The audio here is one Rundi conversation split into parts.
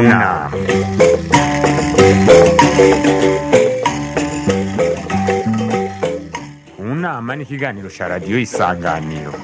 kunama kunama ni ikiganiro cya radiyo isanganiro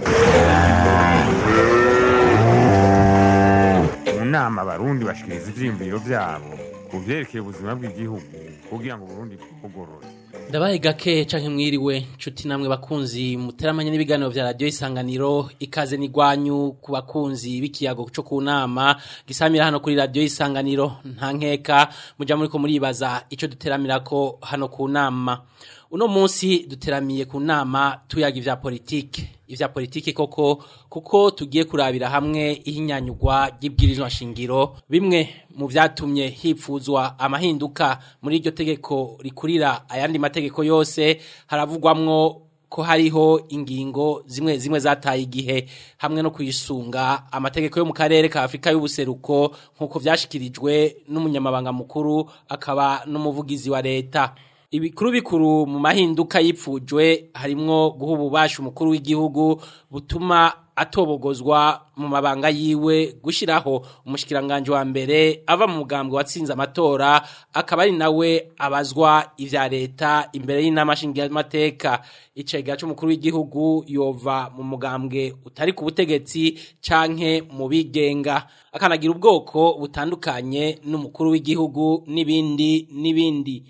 mu nama abarundi bashikiriza ivyiyumviro vyabo ku vyerekeye ubuzima bw'igihugu kugira ngo uburundi bugorore ndabaye gake canke mwiriwe nshuti namwe bakunzi muteramanye n'ibiganiro vya radio isanganiro ikaze nigwanyu ku bakunzi b'ikiyago co ku nama gisamira hano kuri radio isanganiro nta nkeka muja muriko muribaza ico duteramirako hano ku nama uno munsi duteramiye ku nama tuyaga ivya politike ivya politike koko kuko tugiye kurabira hamwe ihinyanyugwa ry'ibwirizwa shingiro bimwe mu vyatumye hipfuzwa amahinduka muri iryo tegeko rikurira ayandi mategeko yose haravugwamwo ko hariho ingingo zimwe zimwe zataye igihe hamwe no kuyisunga amategeko yo mu karere ka Afrika y'ubuseruko nkuko vyashikirijwe n'umunyamabanga mukuru akaba n'umuvugizi wa leta ibikuru bikuru mu mahinduka yipfujwe harimwo guha ububasha umukuru w'igihugu butuma atobogozwa mu mabanga yiwe gushiraho umushikiranganje wa mbere ava mu mugambwe watsinze amatora akaba ari nawe abazwa ivya leta imbere y'inama nshingamateka icega c'umukuru w'igihugu yova mu mugambwe utari ku butegetsi canke mu bigenga akanagira ubwoko butandukanye n'umukuru w'igihugu n'ibindi n'ibindi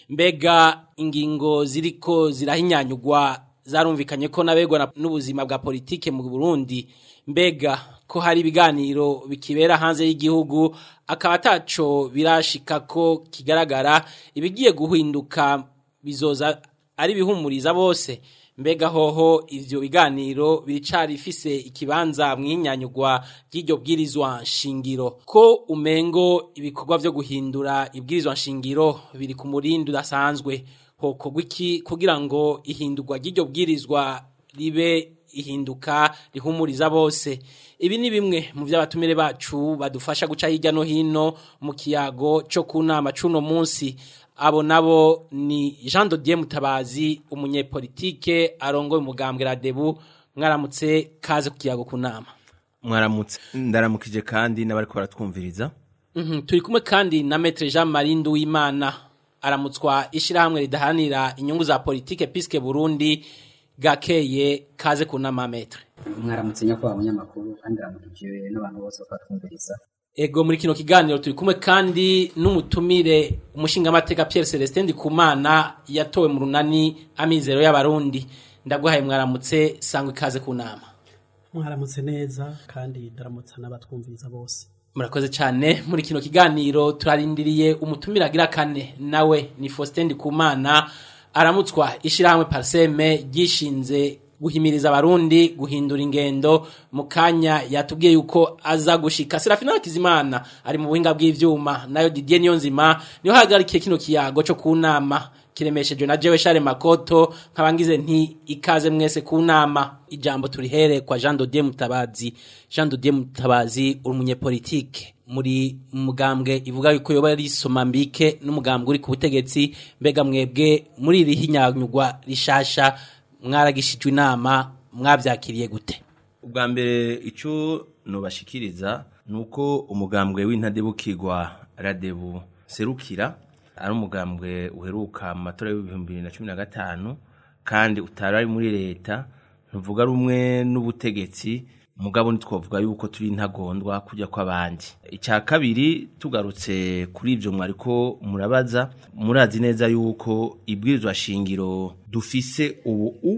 mbega ingingo ziriko zirahinyanyugwa zarumvikanye ko nabegwa n'ubuzima bwa politike mu Burundi mbega ko hari ibiganiro bikibera hanze y'igihugu akaba ataco birashika ko kigaragara ibigiye guhinduka bizoza ari bihumuriza bose mbega hoho ivyo biganiro biricari ifise ikibanza mwinyanyugwa ry'iryo bwirizwa nshingiro ko umengo ibikorwa vyo guhindura ibwirizwa nshingiro biri ku murindi udasanzwe hokorwa iki kugira ngo ihindurwa ry'iryo bwirizwa ribe ihinduka rihumuriza bose ibi ni bimwe mu vy'abatumire bacu badufasha guca hirya no hino mu kiyago co ku nama c'uno munsi abo nabo ni Jean Dodier Mutabazi umunyepolitike arongoye umugambwe Radebu mwaramutse kaze ku kiyago ku nama mwaramutse ndaramukije kandi n'abari ko baratwumviriza Mhm, turi kumwe kandi na Maître Jean Marie Nduwimana aramutswa ishirahamwe ridahanira inyungu za politike Piske Burundi gakeye kaze ku nama Maître mwaramutse nyakubahwa abanyamakuru kandi aramukije n'abantu bose bakatwumviriza Ego muri kino kiganiro turi kumwe kandi n'umutumire umushingamateka Pierre Celestin Ndikumana yatowe mu runani amizero y'abarundi ndaguhaye mwaramutse sangwa ikaze ku nama mwaramutse neza kandi ndaramutsa n'abatwumviriza bose murakoze cyane muri kino kiganiro turarindiriye umutumire agira kane nawe ni Faustin Ndikumana aramutswa ishirahamwe Parseme gishinze guhimiriza abarundi guhindura ingendo mu kanya yatubwiye yuko aza gushika Serafina Hakizimana ari mu buhinga bw'ivyuma nayo Didier Niyonzima niho hagarikiye kino kiyago cyo kunama kiremeshejwe na Jewe Share Makoto nkabangize nti ikaze mwese ku nama ijambo turihere kwa Jean Dodier Mutabazi Jean Dodier Mutabazi uri umunyepolitike muri mugambwe ivuga yuko yoba ari somambike n'umugambwe uri ku butegetsi mbega mwebwe muri iri hinyanyugwa rishasha mwaragishijwe inama mwabyakiriye gute ubwa mbere icyo nubashikiriza ni uko umugambwe w'intadebukirwa radebu serukira ari umugambwe uheruka mu matora y'ibihumbi bibiri na cumi na gatanu kandi utari ari muri leta ntuvuga rumwe n'ubutegetsi mugabo ntitwavuga yuko turi intagondwa kujya kw'abandi icya kabiri tugarutse kuri ibyo mwariko murabaza murazi neza yuko ibwirizwa shingiro dufise ubu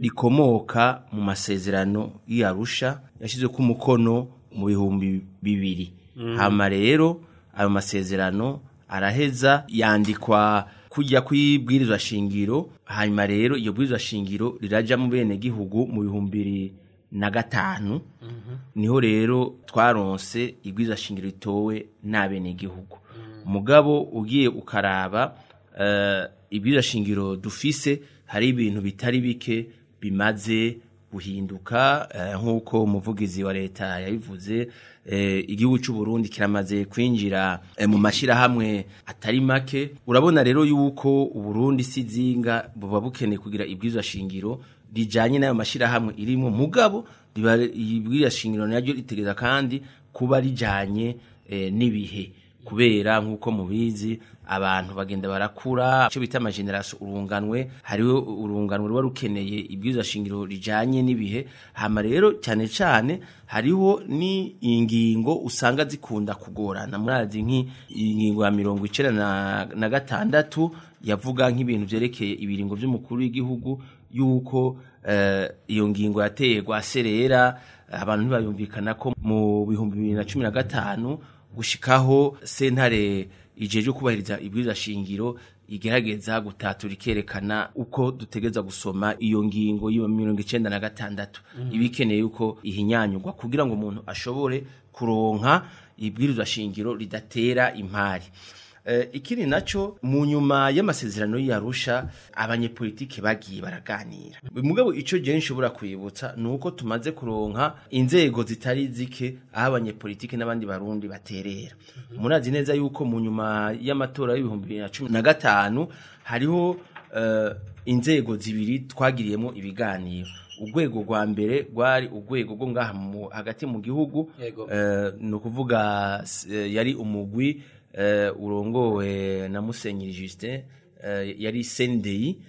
rikomoka mu masezerano y'arusha yashyize ku mukono mu bihumbi bibiri hama rero ayo masezerano araheza yandikwa kujya kw'ibwirizwa shingiro hanyuma rero iyo bwirizwa shingiro riraja mu bene gihugu mu bihumbi bibiri na gatanu niho rero twaronse ibwirizwa shingiro ritowe n'abene gihugu mugabo ugiye ukaraba ibwirizwa shingiro dufise hari ibintu bitari bike bimaze guhinduka nk'uko umuvugizi wa leta yabivuze igihugu cy'u Burundi kiramaze kwinjira mu mashyirahamwe atari make urabona rero yuko uburundi si zinga buba bukeneye kugira ibwirizwa shingiro rijanye n'ayo mashyirahamwe irimo mugabo ibwirizwa shingiro naryo ritegeza kandi kuba rijanye n'ibihe kubera nk'uko mubizi abantu bagenda barakura icyo bita amageneration urunganwe hariho urunganwe ruba rukeneye ibwirizwa shingiro rijanye n'ibihe hama rero cyane cyane hariho ni ingingo usanga zikunda kugorana murazi nk'ingingo ya mirongo icenda na, na gatandatu yavuga nk'ibintu vyerekeye ibiringo vy'umukuru w'igihugu yuko eh, iyo ngingo yateye rwaserera abantu ntibayumvikana ko mu bihumbi bibiri na cumi na gatanu gushikaho sentare ijeje kubahiriza ibwirizwa shingiro igerageza gutatura ikerekana uko dutegeza gusoma iyo ngingo ya mirongo icenda na gatandatu ibikeneye yuko ihinyanyurwa kugira ngo umuntu ashobore kuronka ibwirizwa shingiro ridatera impari Eh, ikindi naco mu nyuma y'amasezerano y'Arusha abanyepolitike bagiye baraganira mugabo ico je nshobora kwibutsa nuko tumaze kuronka inzego zitari zike aho abanyepolitike n'abandi barundi baterera murazi neza yuko mu nyuma y'amatora y'ibihumbi bibiri na cumi na gatanu hariho eh, inzego zibiri twagiriyemo ibiganiro urwego rwa mbere rwari urwego rwo ngaha mu- hagati mu gihugu Yego. eh, ni ukuvuga s- eh, yari umugwi eh, urongowe na Musenyeri Justin eh, yari sendeyi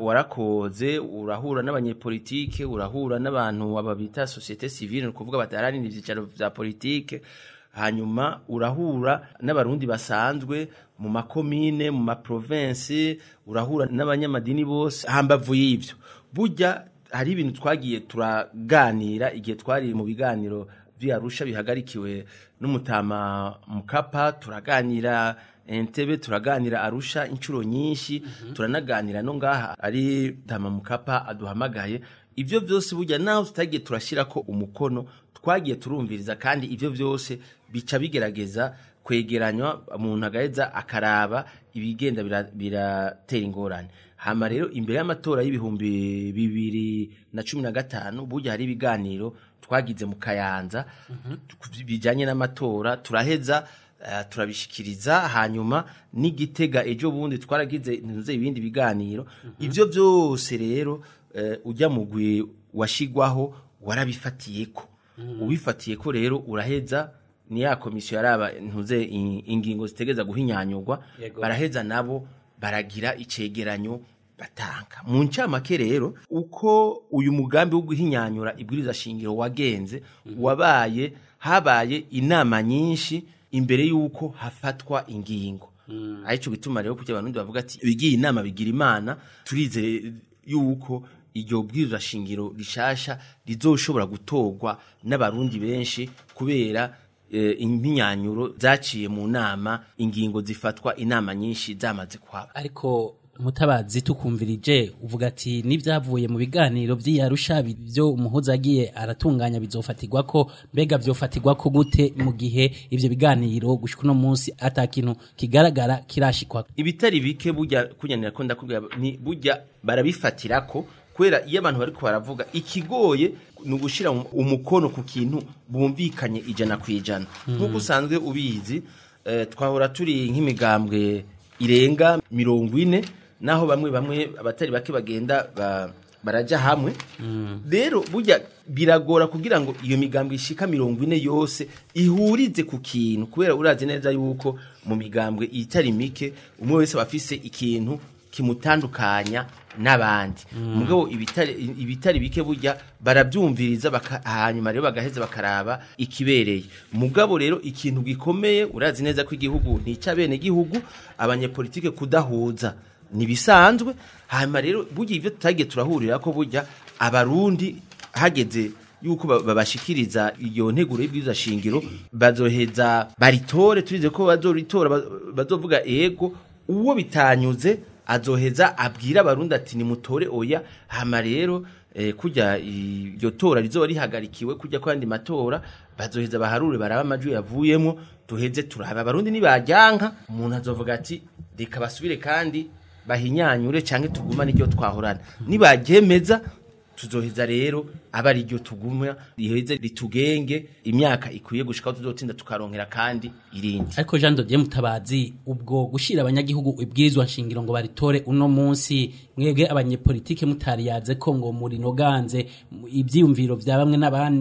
warakoze urahura n'abanyepolitike urahura n'abantu aba bita societe civile ni ukuvuga bataharanira ivyicaro vya politike hanyuma urahura n'abarundi basanzwe mu makomine mu maprovinsi urahura n'abanyamadini bose hambavu y'ivyo burya hari ibintu twagiye turaganira igihe twari mu biganiro vy'Arusha bihagarikiwe n'umutama mukapa turaganira entebe turaganira arusha inshuro nyinshi turanaganira no ngaha ari tama mukapa aduhamagaye ivyo vyose burya naho tutagiye turashirako umukono twagiye turumviriza kandi ivyo vyose bica bigerageza kwegeranywa umuntu agaheza akaraba ibigenda bira- biratera ingorane hama rero imbere y'amatora y'ibihumbi bibiri na cumi na gatanu burya hari ibiganiro twagize mu kayanza tu- bijanye n'amatora turaheza eh, turabishikiriza hanyuma n'igitega ejo bundi twaragize ntuze ibindi biganiro ivyo vyose rero eh, ujya mugwi washigwaho warabifatiyeko ubifatiyeko rero uraheza ni ya komisiyo yaraba ntuze in- ingingo zitegeza guhinyanyurwa Yego. baraheza nabo baragira icegeranyo batanga mu ncamake rero uko uyu mugambi wo guhinyanyura ibwiriza shingiro wagenze wabaye habaye inama nyinshi imbere y'uko hafatwa ingingo arico gituma rero kugira abantu bavuga ati ibigiye inama bigira imana turizeye yuko iryo bwirizwa shingiro rishasha rizoshobora gutorwa n'abarundi benshi kubera eh, impinyanyuro zaciye mu nama ingingo zifatwa inama nyinshi zamaze kuhaba ariko mutabazi tukumvirije uvuga ati n'ibyavuye mu biganiro by'iyarusha byo umuhuza agiye aratunganya bizofatirwa ko mbega byofatirwa ko gute mu gihe ivyo biganiro gushika uno munsi ata kintu kigaragara kirashikwa ibitari bike burya kunyanira ko ndakubwira ni burya barabifatira ko kubera iyo abantu bariko baravuga ikigoye ni ugushira mu- umukono ku kintu bumvikanye ijana ku ijana nk'uko usanzwe ubizi eh, twahora turi nk'imigambwe irenga mirongo ine naho bamwe bamwe abatari bake bagenda ba, baraja hamwe rero burya biragora kugira ngo iyo migambwe ishika mirongo ine yose ihurize ku kintu kubera urazi neza yuko mu migambwe itari mike umwe wese aba afise ikintu kimutandukanya n'abandi mugabo ibitari ibitari bike burya barabyumviriza baka- hanyuma rero bagaheza bakaraba ikibereye mugabo rero ikintu gikomeye urazi neza ko igihugu nticabene igihugu abanyepolitike kudahuza nibisanzwe hanyuma rero burya ivyo tutagiye turahurira ko burya abarundi hageze yuko ba- babashikiriza iyo nteguro y'ibwirizwa shingiro bazoheza baritore turize ko bazoritora ba- bazovuga ego uwo bitanyuze azoheza abwira abarundi ati nimutore oya hama rero eh, kujya iryo tora rizoba rihagarikiwe kujya kwandi matora bazoheza baharure baraba amajwi yavuyemo tuheze turaba abarundi nibajyanka umuntu azovuga ati reka basubire kandi bahinyanyure canke tugumane iryo twahorana nibaryemeza tuzoheza rero aba ari ryo tuguma riheze ritugenge imyaka ikwiye gushikaho tuzotinda tukaronkera kandi irindi ariko Jean Dodier Mutabazi ubwo gushira abanyagihugu ibwirizwa nshingiro ngo baritore uno munsi mwebwe abanyepolitike mutari yaze ko ngo muri noganze ivyiyumviro vya bamwe n'abandi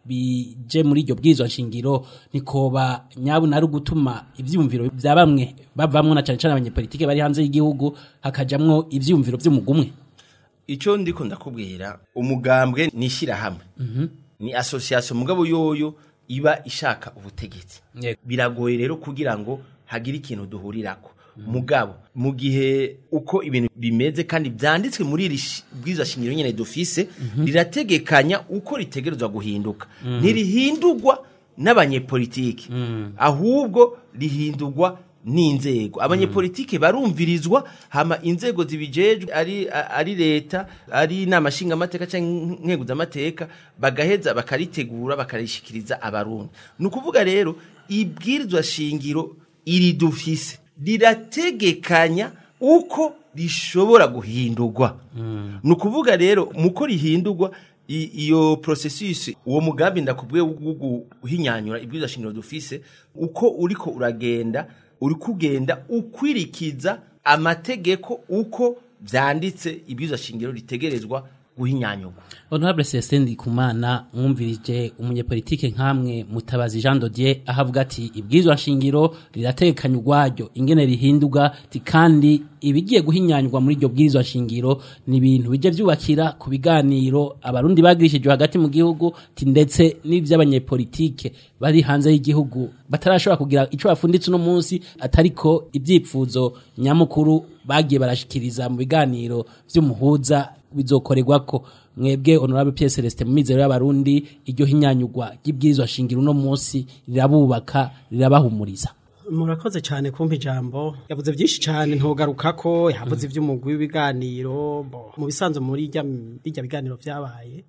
bije muri iryo bwirizwa nshingiro nikoba nyabu nari gutuma ivyumviro vya bamwe bavamwo na cane cane abanyepolitike bari hanze y'igihugu hakajamwo ivyumviro vy'umugumwe icyo ndiko ndakubwira umugambwe ni ishyirahamwe ni association mugabo yoyo iba ishaka ubutegetsi Yego. biragoye rero kugira ngo hagire ikintu duhurirako mugabo mu gihe uko ibintu bimeze kandi byanditswe muri iri shi- bwiza shingiro nyene dufise rirategekanya uko ritegerezwa guhinduka ntirihindurwa n'abanyepolitiki ahubwo rihindurwa n'inzego abanyepolitike barumvirizwa hama inzego zibijejwe ari ari leta ari inama nshingamateka cyangwa nkeguzamateka bagaheza bakaritegura bakarishikiriza abarundi ni ukuvuga rero ibwirizwa shingiro iri dufise rirategekanya uko rishobora guhindurwa ni ukuvuga rero muko rihindurwa i- iyo processus uwo mugambi ndakubwiye wo guhinyanyura ibwirizwa shingiro dufise uko uriko uragenda uri kugenda ukwirikiza amategeko uko vyanditse ibwirizwa shingiro ritegerezwa guhinyanyurwa Honorable Celestin Ndikumana mwumvirije umunyepolitike nkamwe mutabazi Jean Dodier ahavuga ati ibwirizwa nshingiro riratekanya urwaryo ingene rihinduka ti kandi ibigiye guhinyanyurwa muri iryo bwirizwa nshingiro ni ibintu bije vyubakira ku biganiro abarundi bagirishijwe hagati mu gihugu ti ndetse n'ivy'abanyepolitike bari hanze y'igihugu batarashobora kugira ico bafunditse uno munsi atariko ivyipfuzo nyamukuru bagiye barashikiriza mu biganiro vy'umuhuza bizokorerwako mwebwe honorable Pierre Celestin mu mizero y'abarundi iryo hinyanyurwa ry'ibwirizwa shingiro uno munsi rirabubaka rirabahumuriza murakoze cyane kumpa ijambo yavuze byinshi cyane ntugarukako yavuze iby'umugwi w'ibiganiro bo, mu bisanzwe muri irya birya biganiro byabaye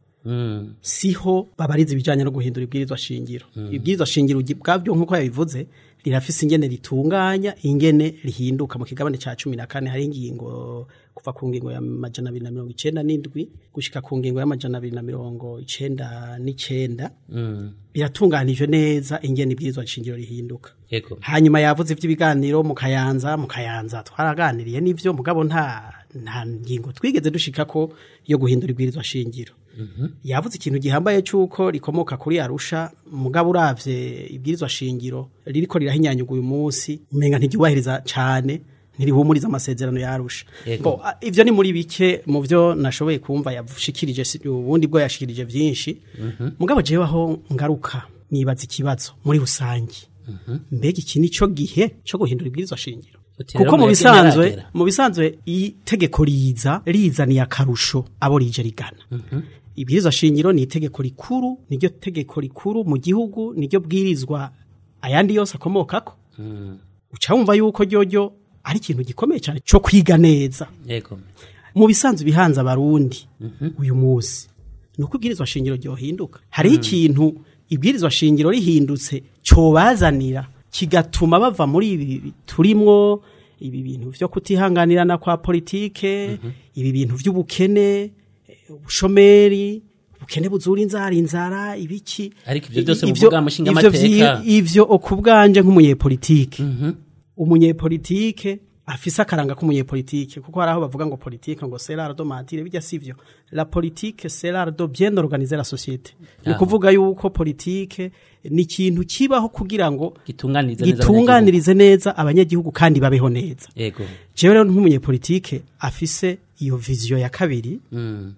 siho babariza ibijyanye no guhindura ibwirizwa shingiro ibwirizwa shingiro ugi- bwabyo nk'uko yabivuze rirafise ingene ritunganya ingene rihinduka mu kigabane cya cumi na kane hari ingingo kuva ku ngingo ya majana abiri na mirongo icenda n'indwi gushika ku ngingo y'amajana abiri na mirongo icenda n'icenda biratunganijwe neza ingene ibwirizwa shingiro rihinduka yego hanyuma yavuze iby'ibiganiro mu kayanza mu kayanza twaraganiriye n'ivyo mugabo nta nta ngingo twigeze dushika ko yo guhindura ibwirizwa shingiro yavuze ikintu gihambaye cy'uko rikomoka kuri arusha mugabo uravye ibwirizwa shingiro ririko rirahinyanyurwa uyu munsi umenga ntiryubahiriza cane ntirihumuriza amasezerano ya arusha Yego. Bo, a- ivyo ni muri bike mu vyo nashoboye kumva yashikirije si- ubundi bwo yashikirije vyinshi mugabo jewe aho ngaruka nibaza ikibazo muri rusangi mbega iki ni cyo gihe cyo guhindura ibwirizwa shingiro Uti rero kuko mu mwebwe bisanzwe ntaragera. mu bisanzwe itegeko riza rizaniye akarusho abo rije rigana ibwirizwa shingiro ni itegeko rikuru niryo tegeko rikuru mu gihugu niryo bwirizwa ayandi yose akomokako uca wumva yuko ryoryo ari ikintu gikomeye cyane cyo kwiga neza yego mu bisanzwe bihanze abarundi uyu munsi ni uko ibwirizwa shingiro ryohinduka hariho ikintu ibwirizwa shingiro rihindutse cobazanira kigatuma bava muri ibi turimwo ibi bintu vyo kutihanganirana kwa politike ibi bintu vy'ubukene eh, ubushomeri ubukene buzura inzara inzara ibiki Ariko ivyo byose Ivyo- muvuga mushinga ivyo amateka. vyi- ivyo okubwanje nk'umunyepolitike umunyepolitike afise akaranga k'umunyepolitike kuko hari aho bavuga ngo politike ngo c'est l'art de mentir bijya sivyo la politique c'est l'art de bien organiser la société ni Aho. kuvuga yuko politike ni ikintu kibaho kugira ngo gitunganiriza neza gitunganirize neza abanyagihugu kandi babeho neza abanyagihugu. yego jewe rero nk'umunyepolitike afise iyo viziyo ya kabiri Mm.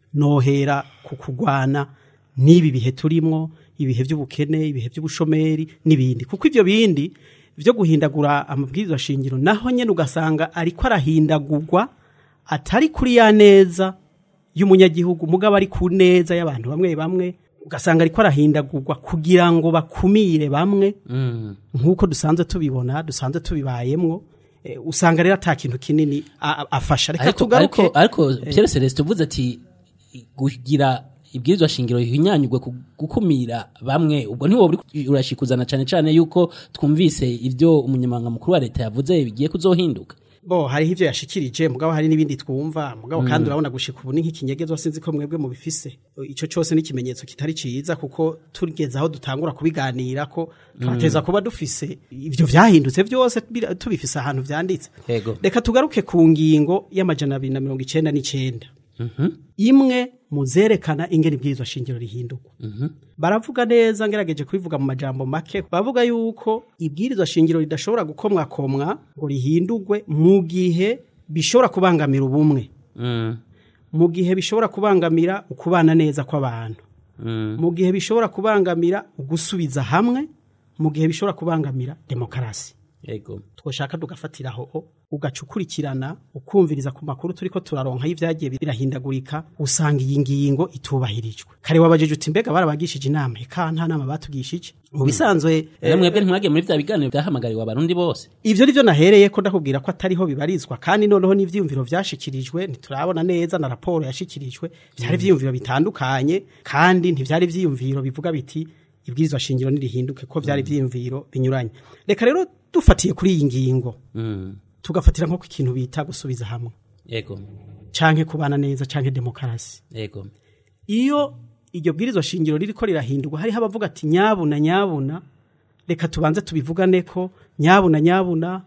nohera ku kugwana n'ibi bihe turimwo ibihe by'ubukene ibihe by'ubushomeri n'ibindi kuko ibyo bindi byo guhindagura amabwiriza shingiro naho nyene ugasanga ariko arahindagurwa atari kuri ya neza y'umunyagihugu mugabo ari ku neza y'abantu bamwe bamwe ugasanga ariko arahindagurwa kugira ngo bakumire bamwe Mm. nk'uko dusanzwe tubibona dusanzwe tubibayemwo eh, usanga rero ata kintu kinini a- a- afasha reka ariko tugaruke ariko ariko Pierre Celestin uvuze ati kugira ibwirizwa shingiro hinyanyugwe ku- gukumira bamwe ubwo ntiwo uri urashikuzana cane cane yuko twumvise ivyo umunyamabanga mukuru wa leta yavuze bigiye kuzohinduka bo hariho ivyo yashikirije mugabo hari n'ibindi twumva mugabo kandi urabona gushika ubu ni nk'ikinyegezwa sinzi ko mwebwe mubifise ico cose ni ikimenyetso kitari ciza kuko tugeze aho dutangura kubiganira ko twateza kuba dufise ivyo vyahindutse vyose bira- tubifise ahantu vyanditse Yego. reka tugaruke ku ngingo y'amajana abiri na mirongo icenda n'icenda imwe muzerekana ingene ibwirizwa shingiro rihindurwa baravuga neza ngerageje kubivuga mu majambo make bavuga yuko ibwirizwa shingiro ridashobora gukomwakomwa ngo rihindurwe mu gihe bishobora kubangamira ubumwe mu gihe bishobora kubangamira ukubana neza kw'abantu mu gihe bishobora kubangamira ugusubiza hamwe mu gihe bishobora kubangamira demokarasi yego twoshaka tugafatiraho ugaca ukurikirana ukumviriza ku makuru turiko turaronka y'ivyagiye birahindagurika usanga iyi ngingo itubahirijwe kare wabajije uti mbega barabagishije inama eka nta nama batugishije mu bisanzwe rero mwebwe ntimwagiye muri bya biganiro byahamagariwe abarundi bose ivyo nivyo nahereye ko ndakubwira ko atariho bibarizwa kandi noneho n'ivyiyumviro vyashikirijwe ntiturabona neza na raporo yashikirijwe vyari ivyiyumviro bitandukanye kandi ntivyari ivyiyumviro bivuga biti ibwirizwa shingiro nirihinduke ko vyari ivyiyumviro binyuranye reka rero dufatiye kuri iyi ngingo tugafatira nko ku kintu bita gusubiza hamwe yego canke kubana neza canke demokarasi yego iyo iryo bwirizwa shingiro ririko rirahindurwa hariho abavuga ati nyabuna nyabuna reka tubanze tubivugane ko nyabuna nyabuna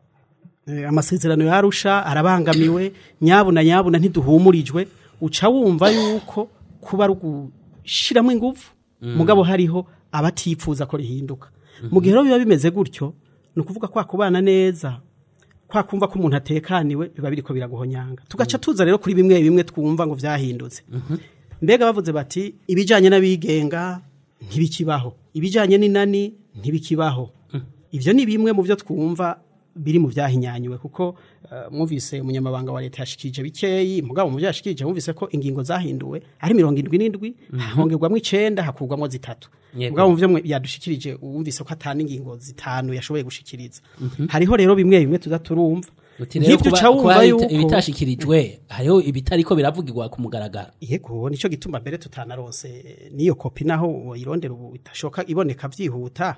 eh, amasezerano yarusha arabangamiwe nyabuna nyabuna ntiduhumurijwe uca wumva yuko kuba ari ugushiramwo ingufu mugabo hariho abatipfuza ko rihinduka mu gihe rero biba bimeze gutyo ni ukuvuga kwa kubana neza kwa kumva ko umuntu atekaniwe biba biriko biraguhonyanga tugaca tuza rero kuri bimwe bimwe twumva ngo vyahindutse mbega bavuze bati ibijanye n'abigenga ntibikibaho ibijanye n'inani ntibikibaho ivyo ni bimwe mu byo twumva biri mu vyahinyanyuwe kuko uh, mwumvise umunyamabanga wa leta yashikije bikeyi mugabo mu vyashikije mwumvise ko ingingo zahinduwe ari mirongo indwi n'indwi hongerwamwo icenda hakurwamwo zitatu Yego. mugabo mu vyo mwe- yadushikirije wumvise ko atana ingingo zitanu yashoboye gushikiriza hariho rero bimwe bimwe tuza turumva uti rero nk'ivyo kuba uca wumva kuba yuko ibitashikirijwe hariho ibitariko biravugirwa ku mugaragaro yego nico gituma mbere tutanaronse niyo kopi naho woyirondera ubu itashoka iboneka vyihuta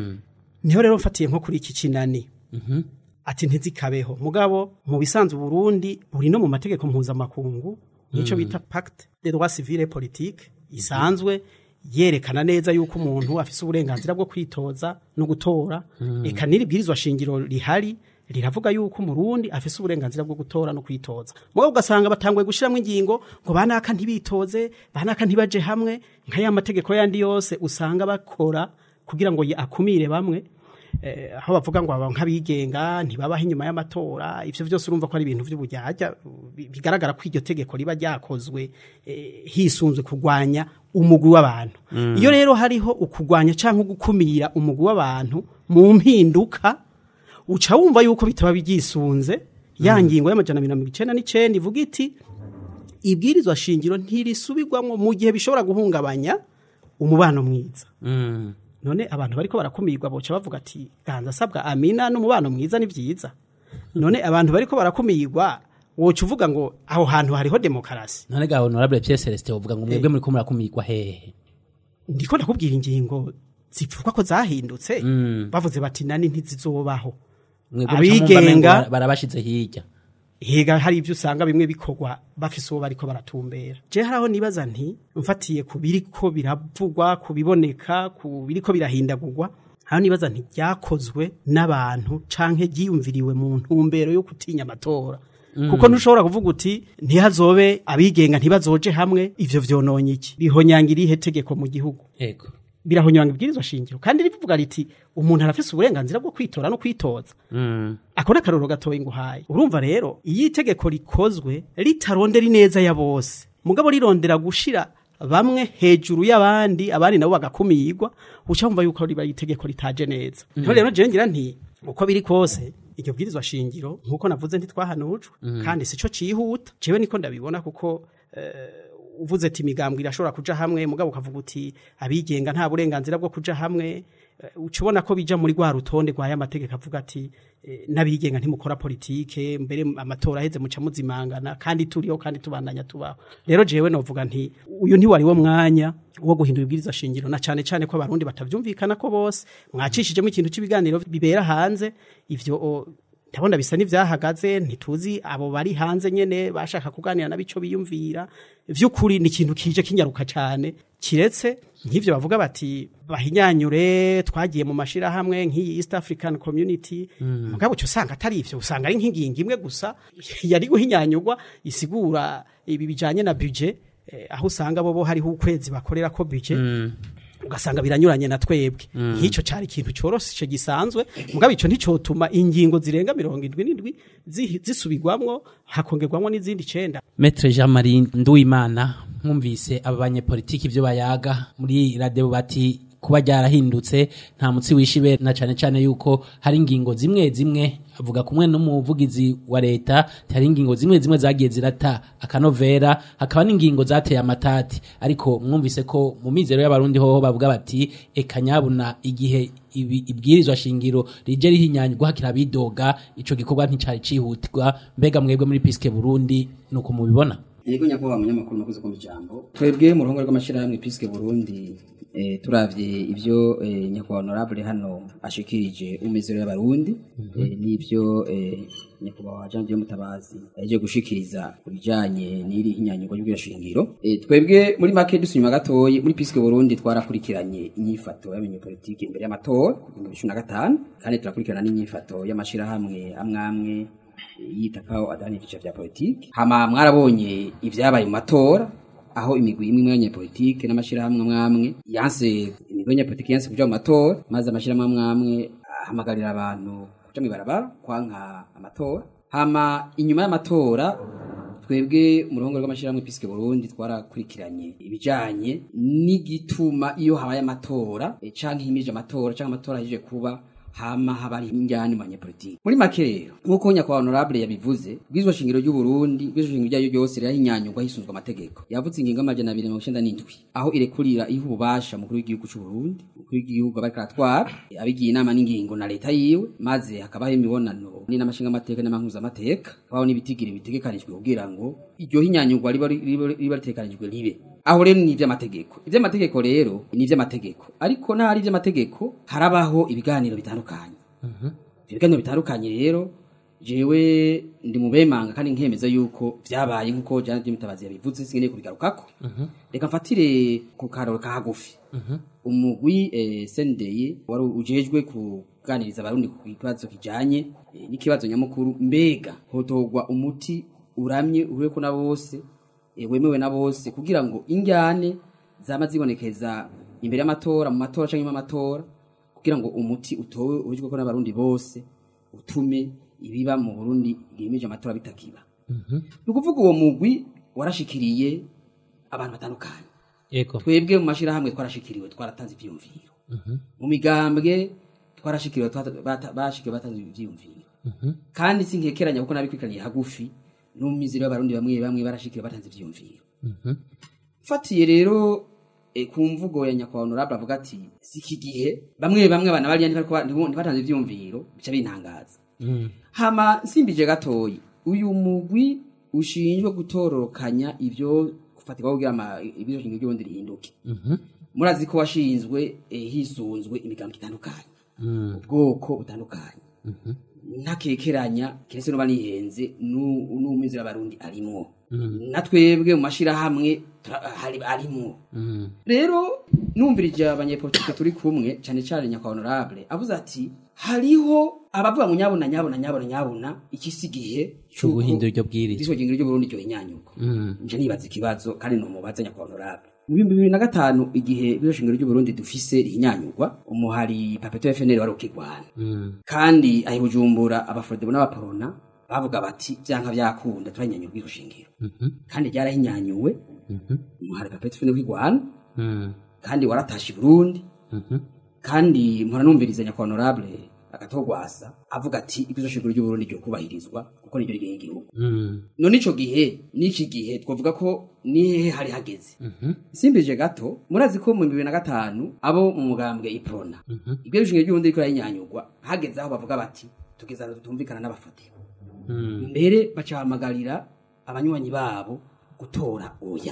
niho rero mfatiye nko kuri iki kinani ati ntizikabeho mugabo mu bisanzwe Burundi buri no mu mategeko mpuzamakungu nico bita pacte des droits civils et politiques isanzwe yerekana neza yuko umuntu afise uburenganzira bwo kwitoza no gutora eka n'iribwirizwa shingiro rihari riravuga yuko umurundi afise uburenganzira bwo gutora no kwitoza mugabo ugasanga batanguye gushiramwo ingingo ngo banaka ntibitoze banaka ntibaje hamwe nka ya mategeko yandi yose usanga bakora kugira ngo ye- akumire bamwe eh, aho bavuga ngo aba nk'abigenga ntibabaho inyuma y'amatora ivyo vyose urumva ko ari ibintu vy'ubujyaja bi- bigaragara ko iryo tegeko riba ryakozwe eh, hisunzwe kurwanya umugwi w'abantu iyo rero hariho ukugwanya canke gukumira umugwi w'abantu mu mpinduka uca wumva yuko bitaba byisunze ya ngingo y'amajana abiri na mirongo icenda n'icenda ivuga iti ibwirizwa shingiro ntirisubirwamwo mu gihe bishobora guhungabanya umubano mwiza none abantu bariko barakumirwa boca bavuga ati ganza asabwa amina n'umubano mwiza ni vyiza none abantu bariko barakumirwa woca uvuga ngo aho hantu hariho demokarasi none ga honorable Pierre Celestin uvuga ngo mwebwe muri ko murakumirwa hehe ndiko ndakubwira ingingo zivugwa ko zahindutse bavuze bati nani ntizizobaho mwebwe muca mwumva Abigenga- mengo bara- barabashize hirya hega hari ibyo usanga bimwe bikorwa bafise uwo bariko baratumbera je haraho nibaza nti mfatiye ku biriko biravugwa ku biboneka ku biriko birahindagurwa haraho nibaza nti byakozwe n'abantu canke ryiyumviriwe mu ntumbero yo gutinya amatora kuko ntushobora kuvuga uti ntihazobe abigenga ntibazoje hamwe ivyo vyononye iki bihonyanga irihe tegeko mu gihugu yego birahonyanga ibwirizwa shingiro kandi rivuga riti umuntu arafise uburenganzira bwo kwitora no kwitoza ako ni akarorero gatoya nguhaye urumva rero iyo itegeko rikozwe ritarondera ineza ya bose mugabo rirondera gushira bamwe hejuru y'abandi abandi nabo bagakumirwa uca wumva yuko riba ari itegeko ritaje neza niho rero jewe ngira nti uko biri kose iryo bwirizwa shingiro nk'uko navuze ntitwahanujwe kandi sico cihuta jewe niko ndabibona kuko uvuze ati imigambwe irashobora kuja hamwe mugabo ukavuga uti abigenga nta burenganzira bwo kuja hamwe eh, uca ubona ko bija muri rwa rutonde rwa ya mategeko avuga ati eh, n'abigenga ntimukora politike mbere amatora aheze muca muzimangana kandi turiho kandi tubandanya tubaho rero jewe novuga nti uyu ntiwari wo mwanya wo guhindura ibwiriza shingiro na cane cane ko abarundi batavyumvikana ko bose mwacishijemo ikintu c'ibiganiro bibera hanze ivyo o, ndabona bisa n'ivyahagaze ntituzi abo bari hanze nyene bashaka kuganira nabico biyumvira vy'ukuri ni ikintu kije kinyaruka cane kiretse nk'ivyo bavuga bati bahinyanyure twagiye mu mashirahamwe nk'iyi East African Community mugabo cyo usanga atari ivyo usanga ari nk'ingingo imwe gusa yari guhinyanyurwa isigura ibi bijanye na budget eh, aho usanga bobo hariho ukwezi bakorera ko budget ugasanga biranyuranye na twebwe nk'icyo cyari ikintu cyoroshe gisanzwe mugabo icyo nticotuma ingingo zirenga mirongo indwi n'indwi zihi- zisubirwamwo hakongerwamwo n'izindi icenda Maître Jean Marie Nduwimana mwumvise aba banyepolitiki ibyo bayaga muri radio bati kuba ryarahindutse nta mutsi wishibe na cane cane yuko hari ingingo zimwe zimwe avuga kumwe n'umuvugizi wa leta hari ingingo zimwe zimwe zagiye zirata akanovera hakaba n'ingingo zateye amatati ariko mwumvise ko mu mizero y'abarundi hoho bavuga bati eka nyabuna igihe ibi- ibwirizwa shingiro rije rihinyanyirwa hakira bidoga ico gikorwa nticari cihutirwa mbega mwebwe muri piske Burundi nuko mubibona yego nyakubahwa munyamakuru nakuze kumva ijambo twebwe mu ruhongore rw'amashyirahamwe piske burundi eh, turavye ivyo eh, nyakubahwa honorable hano ashikirije umizero y'abarundi eh, n'ivyo eh, nyakubahwa jean dieu mutabazi yaje gushikiriza ku bijanye n'iri hinyanyurwa ry'ubwirashingiro eh, twebwe muri make dusubima gatoyi muri piske burundi twarakurikiranye inyifato y'abanyepolitike imbere y'amatora mu bihumbi bibiri na gatanu kandi turakurikirana n'inyifato y'amashirahamwe amwe amwe yitakaho adani ivyiciro vya politiki hama mwarabonye ivyabaye mu matora aho imigwi imwe y'abanyepolitike n'amashirahamwe amwe amwe yanse imigwi y'abanyepolitike yanse kuja mu matora maze amashirahamwe amwe amwe ahamagarira abantu kuja mw'ibarabara kwanka amatora hama inyuma y'amatora twebwe mu ruhongore rw'amashirahamwe piske burundi twarakurikiranye ibijanye n'igituma iyo habaye amatora eh, canke himije amatora canke amatora ahejeje kuba hama haba hari injyana mu banyepolitiki muri make rero nk'uko nyakubahwa honorable yabivuze bwizwa shingiro ry'u Burundi bwizwa shingiro ryayo ryose rirahinyanyurwa hisunzwe amategeko yavuze ingingo y'amajana abiri mirongo icenda n'indwi aho irekurira iha ububasha mukuru w'igihugu c'u Burundi mukuru w'igihugu aba ariko aratwara abigiye inama n'ingingo na leta yiwe maze hakabaho imibonano n'inamashinga amateka n'amankuzamateka aho n'ibitigiri bitegekanijwe kugira ngo iryo hinyanyurwa riba riba riba ritegekanijwe ribe aho rero ni ivy'amategeko ivy'amategeko rero ni ivy'amategeko ariko n'ahari ivy'amategeko harabaho ibiganiro bitandukanye ivyo biganiro bitandukanye rero jewe ndi mu bemanga kandi nkemeza yuko vyabaye nk'uko jana ry'imitabazi yabivuze sinkeneye kubigarukako reka mfatire ku karoro ka hagufi umugwi eh, sendeye wari ujejwe kuganiriza abarundi ku kibazo kijanye eh, n'ikibazo nyamukuru mbega hotogwa umuti uramye uhureko na bose eh, wemewe na bose kugira ngo injyane zama zibonekeza imbere y'amatora mu matora canke mu matora kugira ngo umuti utowe uhujwe ko n'abarundi bose utume ibiba mu Burundi gimeje amatora bitakiba ni ukuvuga uwo mugwi warashikiriye abantu batandukanye Ego. twebwe mu mashirahamwe twarashikiriwe twaratanze ivyiyumviro mu migambwe twarashikiriwe twata- bata- bashikiriwe batanze ivyiyumviro kandi sinkekeranya kuko nabikurikiraniye hagufi no mu mizero y'abarundi bamwe bamwe barashikiriwe batanze ivyiyumviro fatiye rero e, ku mvugo ya nyakubahwa honorable avuga ati si iki gihe bamwe bamwe abana bariya ntibariko- ntibo- ntibatanze ivyiyumviro bica bintangaza hama nsimbije gatoyi uyu mugwi ushinjwe gutororokanya ivyo gufatirwa kugira ama ibyo shingiro ry'ubundi rihinduke murazi ko washinzwe eh, hisunzwe imigambi itandukanye ubwoko butandukanye ntakekeranya keretse no banihenze n'umizero y'abarundi arimwo na twebwe mu mashirahamwe tura- hari arimwo rero numvirije abanyepolitike turi kumwe cyane cyane nyakwa honorable avuze ati hariho abavuga ngo nyabona nyabona nyabona nyabona iki si gihe Cyo guhindura iryo bwirizwa. iriswa ry'ingiro ry'uburundi ryo hinyanyurwa nje nibaza ikibazo kandi numubaza nyakwa honorable mu bihumbi bibiri na gatanu igihe iriswa shingiro ry'uburundi dufise rihinyanyurwa umuhari papeto FNL wari ukigwana kandi ahi bujumbura abafrodebo n'abaporona bavuga bati vyanka vyakunda turanyanyura bw'iryo shingiro kandi ryarahinyanyuwe umuhari papeto FNL ukigwana kandi waratashe i Burundi kandi mpora numviriza nyakwa honorable agatogwasa avuga ati ibyo shingiro ry'uburundi ryo kubahirizwa kuko niryo rigenga igihugu none ico gihe n'iki gihe twavuga ko nihehe hari hageze simbije gato murazi ko mu bibiri na gatanu abo mu mugambwe iprona ibyo shingiro ry'uburundi riko rahinyanyurwa hageze aho bavuga bati tugeze ahantu tutumvikana n'abafotero mbere bacahamagarira abanywanyi babo gutora oya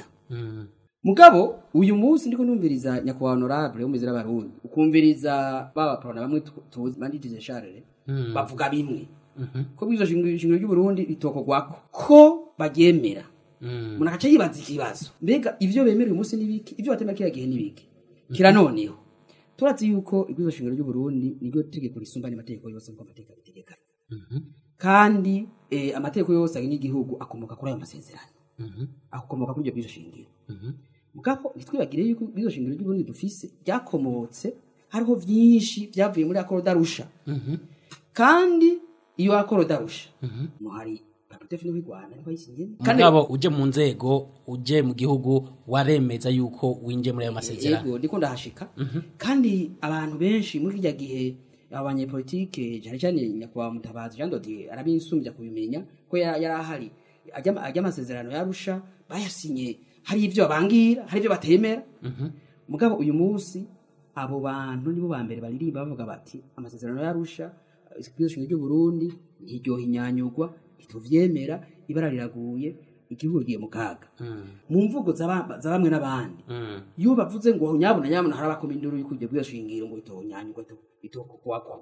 mugabo uyu munsi ndiko numviriza nyakubahwa honorable w'umuzira abarundi ukumviriza baba prona bamwe tu- tuzi banditije Charles bavuga bimwe ko bw'izo shingiro shingiro ry'u Burundi ritokorwako ko baryemera umuntu agaca yibaza ikibazo mbega ivyo bemera uyu munsi n'ibiki ivyo batemera kiriya gihe n'ibiki kira noneho turazi yuko ibwizo shingiro ry'u Burundi niryo tegeko risumba n'amategeko yose nk'uko amategeko abitegekanya kandi eh, amategeko yose agenga igihugu akomoka kuri ayo masezerano akomoka kuri iryo bwizo shingiro mugabo ntitwibagire yuko bwizo shingiro ry'u Burundi dufise ryakomotse hariho vyinshi vyavuye muri akoro darusha kandi iyo akoro darusha no hari papetefi n'u Rwanda niho yisinye kandi mugabo uje mu nzego uje mu gihugu waremeza yuko winje muri ayo masezerano yego ndiko ndahashika kandi abantu benshi muri kirya gihe abanyepolitike cyane cyane nyakubahwa mutabazi jean dodier arabinsumbya kubimenya ko yari yari ahari ajya ajya amasezerano yarusha bayasinye hari ibyo babangira hari ibyo batemera mugabo uyu munsi abo bantu nibo ba mbere baririmba bavuga bati amasezerano yarusha ishinga ry'u Burundi ntiryoha inyanyugwa ntituvyemera ibara riraguye igihugu giye mu kaga mu mvugo z'aba- za bamwe n'abandi iyo bavuze ngo nyabuna nyabuna hari abakoma induru y'uko ibyo bwose shingiro ngo itonyanyugwa itokokwako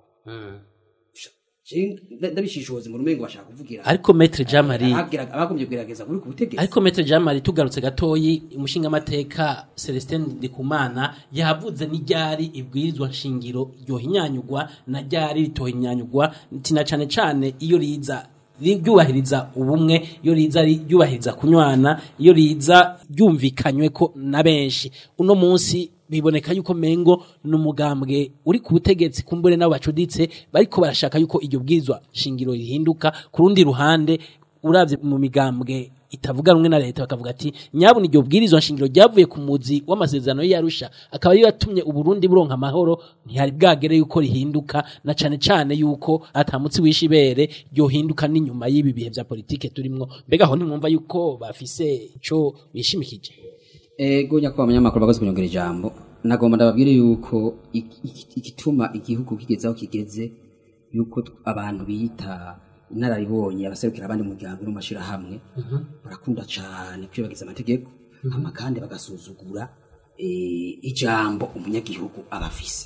ndabishishoze mu rumengo bashaka kuvugira ariko metre jean marie Ababwiraga- abagombye kugerageza kuri ku butegetsi ariko metre jean marie tugarutse gatoyi umushingamateka celestin ndikumana yavuze n'iryari ibwirizwa nshingiro ryohinyanyugwa na ryari ritohinyanyugwa tina cane cane iyo riza ryubahiriza ubumwe iyo riza ri- ryubahiriza kunywana iyo riza ryumvikanywe ko na benshi uno munsi biboneka yuko mengo n'umugambwe uri ku butegetsi kumbure nabo bacuditse bariko barashaka yuko iryo bwirizwa shingiro rihinduka ku rundi ruhande uravye mu migambwe itavuga rumwe na leta bakavuga ati nyabuna iryo bwirizwa nshingiro ryavuye ku muzi w'amasezerano y'Arusha akaba ariyo yatumye uburundi buronka amahoro ntihari bwagere yuko rihinduka na cane cane yuko atamutsi wisha ibere ryohinduka n'inyuma y'ibi bihe vya politike turimwo mbega aho ntimwumva yuko bafise ico bishimikije ego nyakubahwa abanyamakuru bakoze kunyongera ijambo nagomba ndababwire yuko iki- iki- igituma igihugu kigeze aho kigeze yuko t- abantu bita inararibonye abaserukira abandi mu muryango no mu mashirahamwe barakunda cane kwibagiza amategeko hama kandi bagasuzugura eh, ijambo umunyagihugu aba afise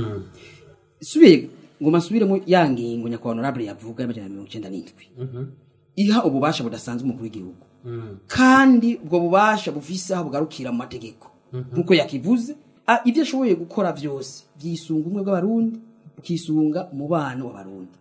subiye ngo masubiremo ya ngingo nyakubahwa honorable yavuga y'amajana mirongo icenda n'indwi iha ububasha budasanzwe umukuru w'igihugu kandi ubwo bubasha bufise aho bugarukira mu mategeko nk'uko yakivuze a- ibyo ashoboye gukora byose byisunga ubumwe bw'abarundi bukisunga umubano w'abarundi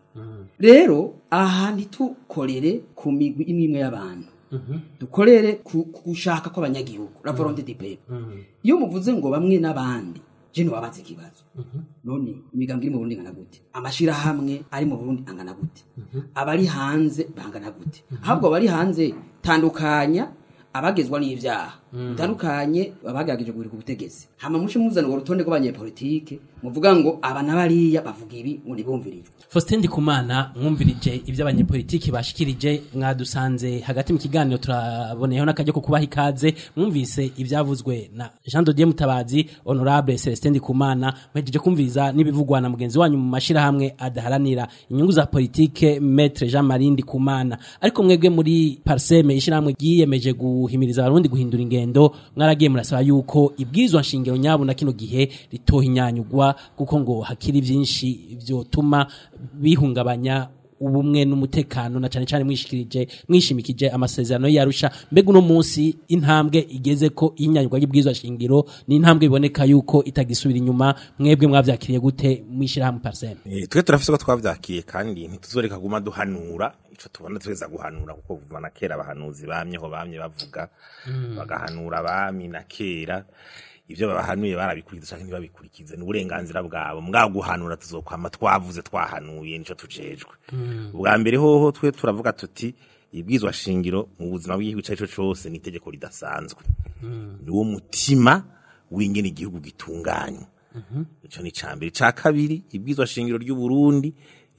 rero aha ntitukorere ku migwi imwe imwe y'abantu dukorere ku ku gushaka kw'abanyagihugu la volonté du peuple iyo muvuze ngo bamwe n'abandi je ntiwabaza ikibazo none imigambi iri mu burundi ingana gute amashirahamwe ari mu burundi angana gute abari hanze bangana gute ahubwo abari hanze tandukanya abagezwa n'ivyaha utandukanye abagerageje guhirika ubutegetsi hama muce muzana urwo rutonde rw'abanyepolitike muvuga ngo aba na bariya bavuga ibi ngo ntibumvirijwe Faustin Ndikumana mwumvirije ivyo abanyepolitiki bashikirije mwadusanze hagati mu kiganiro turaboneyeho n'akajya ko kubaha ikaze mwumvise ivyavuzwe na Jean Dodier Mutabazi Honorable Celestin Ndikumana mwejeje kumviriza n'ibivugwa na mugenzi wanyu mu mashirahamwe adaharanira inyungu za politike Maître Jean Marie Ndikumana ariko mwebwe muri Parseme ishirahamwe ryiyemeje guhimiriza abarundi guhindura ingendo mwaragiye murasaba yuko ibwirizwa nshingiro nyabo na kino gihe ritohinyanyugwa kuko ngo hakiri vyinshi vyotuma bihungabanya ubumwe n'umutekano na cane cane mwishikirije mwishimikije amasezerano yarusha mbega uno munsi intambwe igeze ko inyanyugwa y'ibwirizwa shingiro ni intambwe iboneka yuko itagisubira inyuma mwebwe mwavyakiriye gute mwishirahamwe parseme Eh, twe turafise ko twavyakiye kandi ntituzoreka guma duhanura ico tubona tweza guhanura kuko kuva na kera abahanuzi bamyeho bamye bavuga bagahanura abami na kera ivyo babahanuye barabikurikiza canke ntibabikurikize ni uburenganzira bwabo mbwa guhanura tuzokwama twavuze twahanuye nico tujejwe ubwa mbere hoho twe turavuga tuti ibwizwa shingiro mu buzima bw'igihugu ico arico cose ni itegeko ridasanzwe ni wo mutima w'ingene igihugu gitunganywa ico ni cambere ica kabiri ibwizwa shingiro ry'u Burundi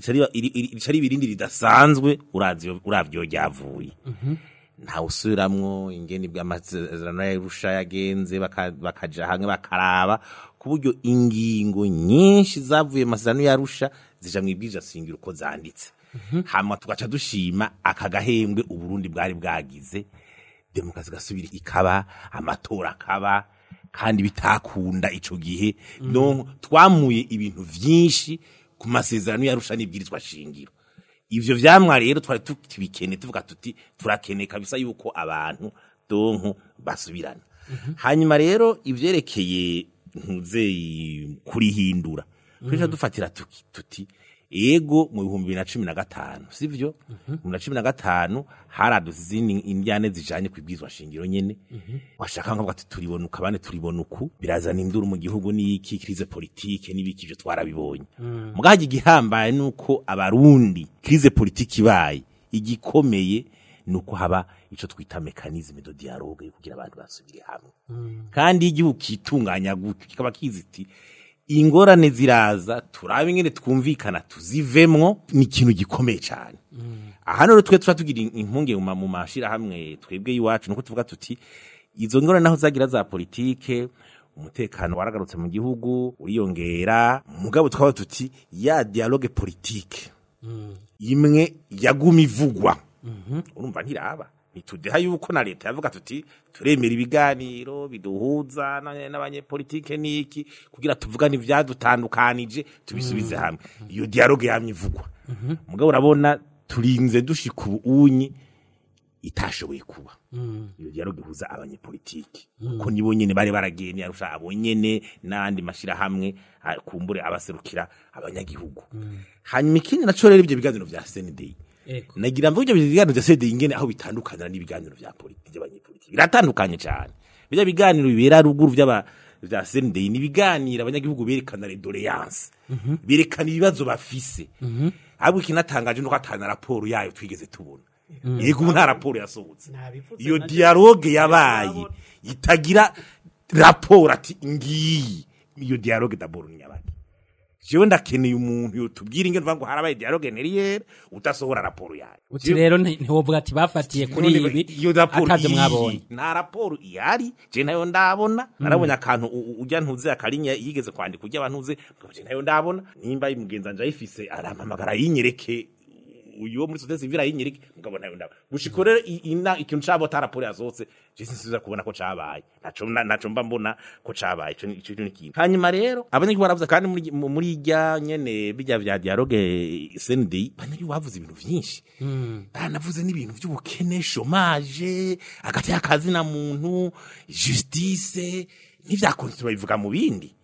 rica ari ibirindi ridasanzwe uravye uravyo ryavuye ntawe usubiramwo ingene bw'amasezerano yarusha yagenze baka- bakaja hamwe bakaraba ku buryo ingingo nyinshi zavuye mu masezerano yarusha zija mu ibwiriza shingiro uko zanditse hama tugaca dushima aka gahembwe uburundi bwari bwagize demokarasi gasubira ikaba amatora akaba kandi bitakunda ico gihe donc twamuye ibintu vyinshi ku masezerano yarusha n'ibwirizwa shingiro ivyo vyamwa rero twari tubikene tuvuga tuti turakeneye kabisa yuko abantu donko basubirana hanyuma rero ivyerekeye ntuzeyi kurihindura twica dufatira tuki- tuti ego mu bihumbi bibiri na cumi na gatanu sivyo mu bibiri na cumi na gatanu haraduze izindi indyane zijanye kwibwizwa shingiro nyene washaka nkavuga ati turibona uku abandi turibona uku birazana induru mu gihugu n'iki krize politike n'ibiki ivyo twarabibonye mugahagi igihambaye nuko abarundi krize politike ibaye igikomeye nuko haba ico twita mekanizme de dialogue yo kugira abantu basubire hamwe kandi iyo igihugu kitunganya gutyo kikaba kizi iti ingorane ziraza turabe ingene twumvikana tuzivemwo ni ikintu gikomeye cyane aha rero twe tuba tugira impunge mu ma- mu mashirahamwe twebwe iwacu nuko tuvuga tuti izo ngorane naho zagira za politike umutekano waragarutse mu gihugu uriyongera mugabo twaba tuti ya dialogue politique imwe yaguma ivugwa urumva ntiraba ntitudeha yuko na leta yavuga tuti turemera ibiganiro biduhuza na- n'abanyepolitike n'iki kugira tuvugane ibyadutandukanije tubisubize hamwe iyo dialogue yamye ivugwa mugabo urabona turinze dushika ubunyi itashoboye kuba iyo dialogue ihuza abanyepolitike ko nibo nyene bari baragiye niyarusha abo nyene n'andi mashirahamwe ah, kumbure abaserukira abanyagihugu hanyuma ikindi naco rero ibyo biganiro vya CNDI Ego. nagira mvuga ibyo biganiro vya CNDI ingene aho bitandukanira n'ibiganiro vya politiki by'abanyepolitiki biratandukanye cyane bijya biganiro bibera ruguru vy'aba vya CNDI ni ibiganiro abanyagihugu berekana redoléance berekana ibibazo bafise ahubwo ikinatangaje nuko atana raporo yayo twigeze tubona yego ubu nta raporo yasohotse Nabivuze iyo na- dialogue yabaye itagira raporo ati ngiyi iyo dialogue d'abord ni nyabaki jewe ndakeneye umuntu yotubwira ingene uvuga ngo harabaye dialogue neriyere udasohora raporo yayo uti rero nti- ntiwovuga ati bafatiye kuri None ibi iyo raporo atavyo iyi, mwabonye nta raporo ihari je nayo ndabona narabonye akantu u- u- ujya ntuze akarinya yigeze kwandika ujya abantuze je nayo ndabona nimba imugenza nje ayifise arampamagara yinyereke uyu wo muri societe civile ayinyereke mugabo nayo ndabona gushika rero i- ina ikintu cabo ta raporo yasohotse je sinsiza kubona ko cabaye naco na- naco mba mbona ko cabaye ico ni ico ni ikintu hanyuma rero abanyagihugu baravuze kandi muri mu- muri irya nyene bijya vya dialogue CNDI abanyagihugu bavuze ibintu vyinshi banavuze n'ibintu by'ubukene chômage hagati y'akazi na muntu justice n'ivyakonse babivuga mu bindi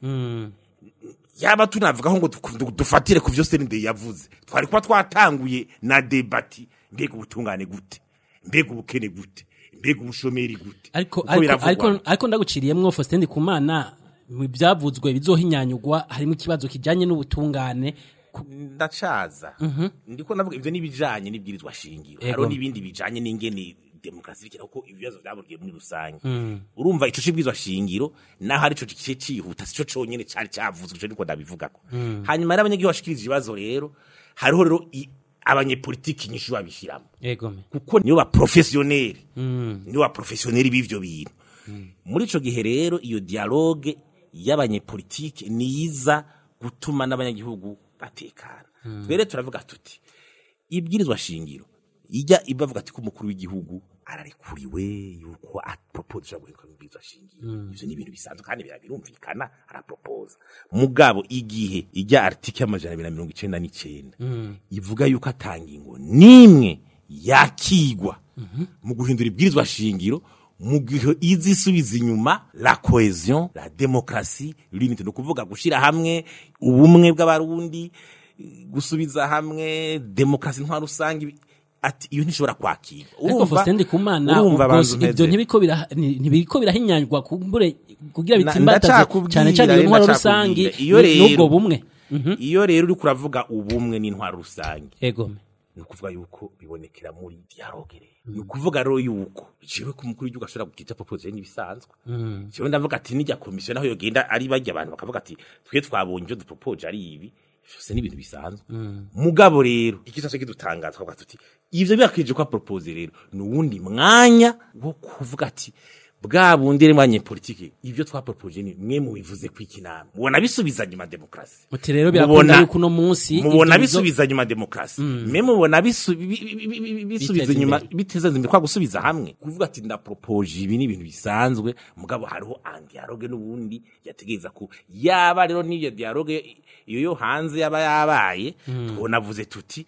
yaba tunavugaho ngo du- du- dufatire ku vyo CNDI yavuze twari kuba twatanguye na debati mbega ubutungane gute mbega ubukene gute mbega ubushomeri gute ariko Uko ariko biravugwa. ariko ariko ndaguciriyemwo Faustin Kumana mu byavuzwe bizohinyanyugwa harimo ikibazo kijanye n'ubutungane ku- ndacaza ndiko navuga ivyo nibijanye n'ibwirizwa shingiro Ego. hariho n'ibindi bijanye n'ingene demokarasi bikira kuko ibibazo vyaburiye muri rusange urumva ico cibwirizwa shingiro naho ari co gice cihuta sico conyene cari cavuzwe ico niko ndabivugako hanyuma rero abanyagihugu bashikiriza ibibazo rero hariho rero i- abanyepolitiki nyinshi babishiramo ego me kuko nibo baprofesiyoneri nibo baprofesiyoneri b'ivyo bintu muri ico gihe rero iyo dialogue y'abanyepolitike niza gutuma n'abanyagihugu batekana twere turavuga tuti ibwirizwa shingiro ijya ibavuga ati ko umukuru w'igihugu ararekuriwe yuko apropose guhinduka mu bwirizwa shingiro ivyo ni ibintu bisanzwe kandi bira- birumvikana arapropose mugabo igihe ijya article y'amajana abiri na mirongo icenda n'icenda ivuga yuko atanga ingo nimwe yakigwa mu guhindura ibwirizwa shingiro mu gihe izi isubiza inyuma la cohesion la démocratie l'unité no kuvuga gushira hamwe ubumwe bw'abarundi gusubiza hamwe demokarasi ntwa rusange ati iyo ntishobora kwakira ariko Faustin Ndikumana urumva ubwo abantu ibyo nteze. ntibiko bira- ni- ntibiko birahinyanyurwa kumbure kugira Na- bitsimbataze ndacakubwira, cyane cyane iyo ntwaro ndacakubwira. rusangi Iyo n- rero- n'ubwo bumwe iyo rero uri kuravuga ubumwe n'intwaro rusange ego me ni ukuvuga yuko bibonekera muri dialogue rero ni ukuvuga rero yuko jewe ku mukuru w'igihugu ashobora kugira proposition n'ibisanzwe jewe ndavuga ati nijya komisiyo naho yogenda ari bajya abantu bakavuga ati twe twabonye ibyo dupropoje ari ibi byose ni ibintu bisanzwe mugabo rero ikizaje kidutangaza twavuga tuti ivyo birakije ko propose rero ni uwundi mwanya wo kuvuga ati bwa bundi rero mwanya politike ivyo twapropoje ni mwe mubivuze kwiki namwe mubona bisubiza nyuma demokrasi uti rero birakunda Mubona- yuko uno munsi mubona ibyo bizo- bisubiza nyuma demokrasi me mubona bisu- bi- bi- bi- bi- bi- bisubiza Biteza inyuma imbere. biteza imbere kwa gusubiza hamwe kuvuga ati ndapropoje ibi ni ibintu bisanzwe mugabo hariho dialogue n'ubundi yategereza ku yaba rero n'iyo dialogue iyo yo hanze yaba yabaye twonavuze tuti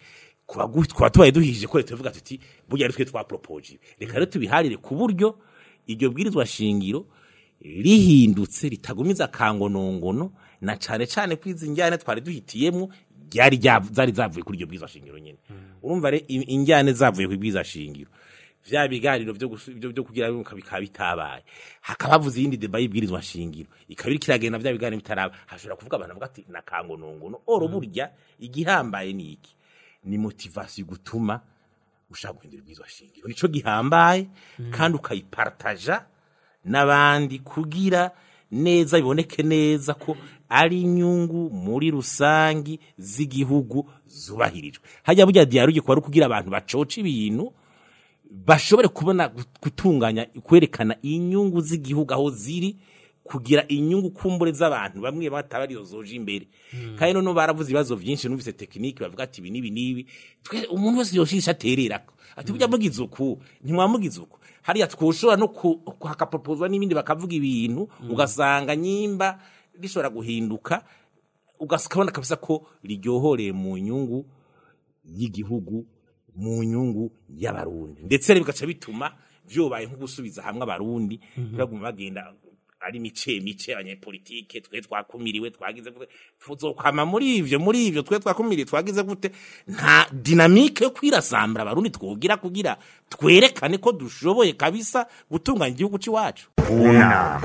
kuba gu- kuba tubaye duhije ko leta ivuga tuti burya ari twe twaporopoje reka rero tubiharire ku buryo iryo bwirizwa shingiro rihindutse ritagumiza kangonongono na cane cane ko izi njyane twari duhitiyemwo ryari rya- zari zavuye kuri iryo bwirizwa shingiro nyene urumva re i- injyane zavuye ku bwirizwa shingiro vya biganiro vyo gusu- vyo vyo kugira ngo bikaba bitabaye hakaba havuze iyindi deba y'ibwirizwa shingiro ikaba iriko iragenda vya biganiro bitaraba hashobora kuvuga abantu bavuga ati na kangonongono oro burya igihambaye ni iki ni motivasiyo gutuma ushaka guhindura ibwirizwa shingiro nico gihambaye kandi ukayipartaja n'abandi kugira neza biboneke neza ko ari inyungu muri rusangi z'igihugu zubahirijwe hajya burya dialogue kuba ari kugira abantu bacoca ibintu bashobore kubona gutunganya kwerekana inyungu z'igihugu aho ziri kugira inyungu kumbure z'abantu bamwe bataba arizo zoje imbere kandi noneho baravuze ibibazo byinshi numvise tekinike bavuga ati ibi n'ibi n'ibi twe umuntu wese yoshisha atererako ati burya mugize uku ntimwamugize uku hariya twoshobora no ku- hakapropozwa n'ibindi bakavuga ibintu ugasanga nyimba rishobora guhinduka ugasabona kabisa ko riryohoreye mu nyungu y'igihugu mu nyungu y'abarundi ndetse rero bigaca bituma vyobaye nko gusubiza hamwe abarundi baguma bagenda ari mice mice abanyepolitike twe twakumiriwe twagize gute tuzokwama muri ivyo muri ivyo twe twakumiriwe twagize gute nta dinamike yo kwirasambura abarundi twogira kugira twerekane ko dushoboye kabisa gutunganya igihugu c'iwacu Una.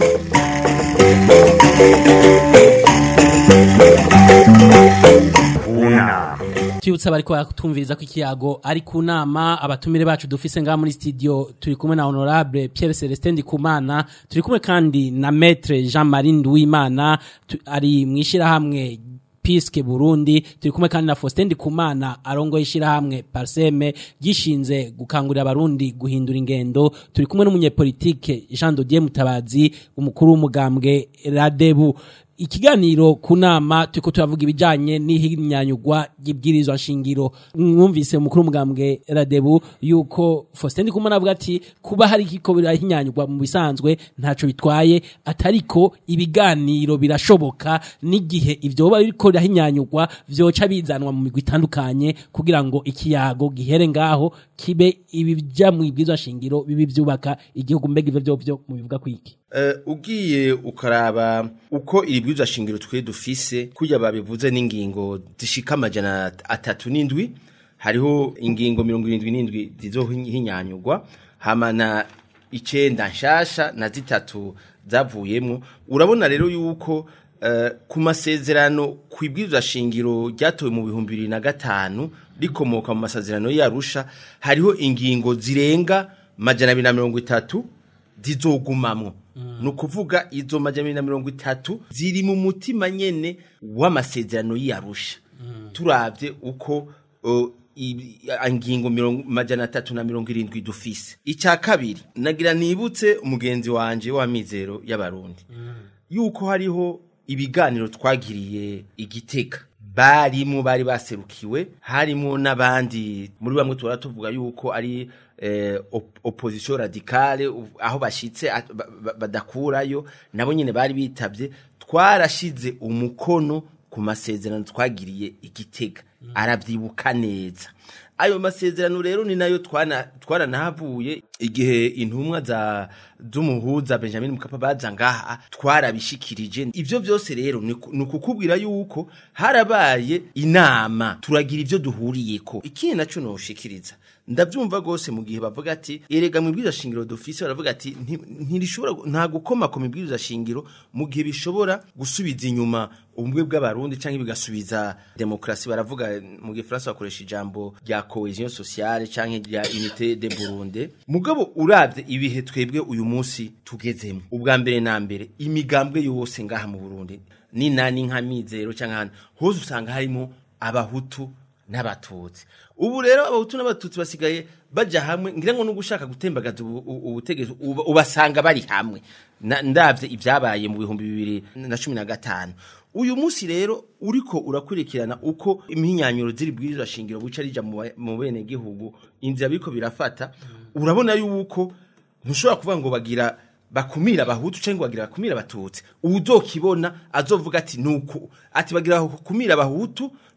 Una. Tuyutsa bariko batumviriza ko ikiyago ari ku nama abatumire bacu dufise ngaha muri studio turi kumwe na honorable Pierre Celestin Ndikumana turi kumwe kandi na maître Jean-Marie Nduwimana tu- ari mwishira hamwe Piske Burundi turi kumwe kandi na Faustin Ndikumana arongoye ishirahamwe Parseme gishinze gukangurira abarundi guhindura ingendo turi kumwe n'umunyepolitike Jean Dodier Mutabazi umukuru w'umugambwe Radebu ikiganiro ku nama turiko turavuga ibijanye n'ihinyanyugwa ry'ibwirizwa nshingiro mwumvise umukuru w'umugambwe Radebu yuko Faustin Ndikumana avuga ati kuba hari kiko birahinyanyugwa mu bisanzwe ntaco bitwaye atariko ibiganiro birashoboka n'igihe ivyo biba biriko birahinyanyugwa vyoca bizanwa mu migwi itandukanye kugira ngo ikiyago gihere ngaho kibe ibija mu ibwirizwa nshingiro bibi vyubaka igihugu mbega ivyo vyovyo mu bivuga kwiki Eh, ugiye ukaraba uko iri bwirizwa shingiro twe dufise kurya babivuze n'ingingo zishika amajana atatu n'indwi hariho ingingo mirongo irindwi n'indwi zizohinyanyugwa hama na icenda nshasha na zitatu zavuyemwo urabona rero yuko eh, ku masezerano ku ibwirizwa shingiro ryatowe mu bihumbi bibiri na gatanu rikomoka mu masezerano y'arusha hariho ingingo zirenga majana abiri na mirongo itatu zizogumamwo ni ukuvuga izo majana abiri na mirongo itatu ziri mu mutima nyene w'amasezerano y'arusha turavye uko uh, i- ingingo mirongo- majana atatu na mirongo irindwi dufise icya kabiri nagira nibutse umugenzi wanje w'amizero y'abarundi yuko hariho ibiganiro twagiriye igitega barimo bari baserukiwe harimo n'abandi muri bamwe tuhora tuvuga yuko ari eh, op opposition radicale u- aho bashitse at- ba- ba- badakurayo nabo nyine bari bitabye twarashize umukono ku masezerano twagiriye igitega arabyibuka neza ayo masezerano rero ni nayo twana twaranahavuye igihe intumwa za z'umuhuza Benjamin Mkapa baza ngaha twarabishikirije ivyo byose rero ni ku- ni ukukubwira yuko harabaye inama turagira ivyo duhuriyeko ikindi naco noshikiriza ndabyumva gose mu gihe bavuga ati erega mu bwiza shingiro dufise baravuga ati "Nti- ntirishobora gu- nta gukoma ku mibwiriza shingiro mu gihe bishobora gusubiza inyuma ubumwe bw'abarundi canke bigasubiza demokrasi baravuga mu gifaransa bakoresha ijambo rya cohesion sociale canke rya unité de Burundi mugabo uravye ibihe twebwe uyu munsi tugezemo ubwa mbere na mbere imigambwe yose ngaha mu Burundi ni nani nka mizero canke hano hose usanga harimo abahutu n'abatutsi ubu rero abahutu n'abatutsi basigaye baja hamwe ngira ngo nugushaka gutembagaza ubu- ubu- ubutegetsi uba- ubasanga bari hamwe Na- ndavye ibyabaye mu bihumbi bibiri na cumi na gatanu uyu munsi rero uriko urakurikirana uko impinyanyuro ziri bwirizwa shingiro buca rija mu ba- mu bene gihugu inzira biriko birafata urabona yuko ntushobora kuvuga ngo bagira bakumira abahutu cyangwa bagira bakumira abatutsi uzokibona azovuga ati nuko ati bagira bakumira abahutu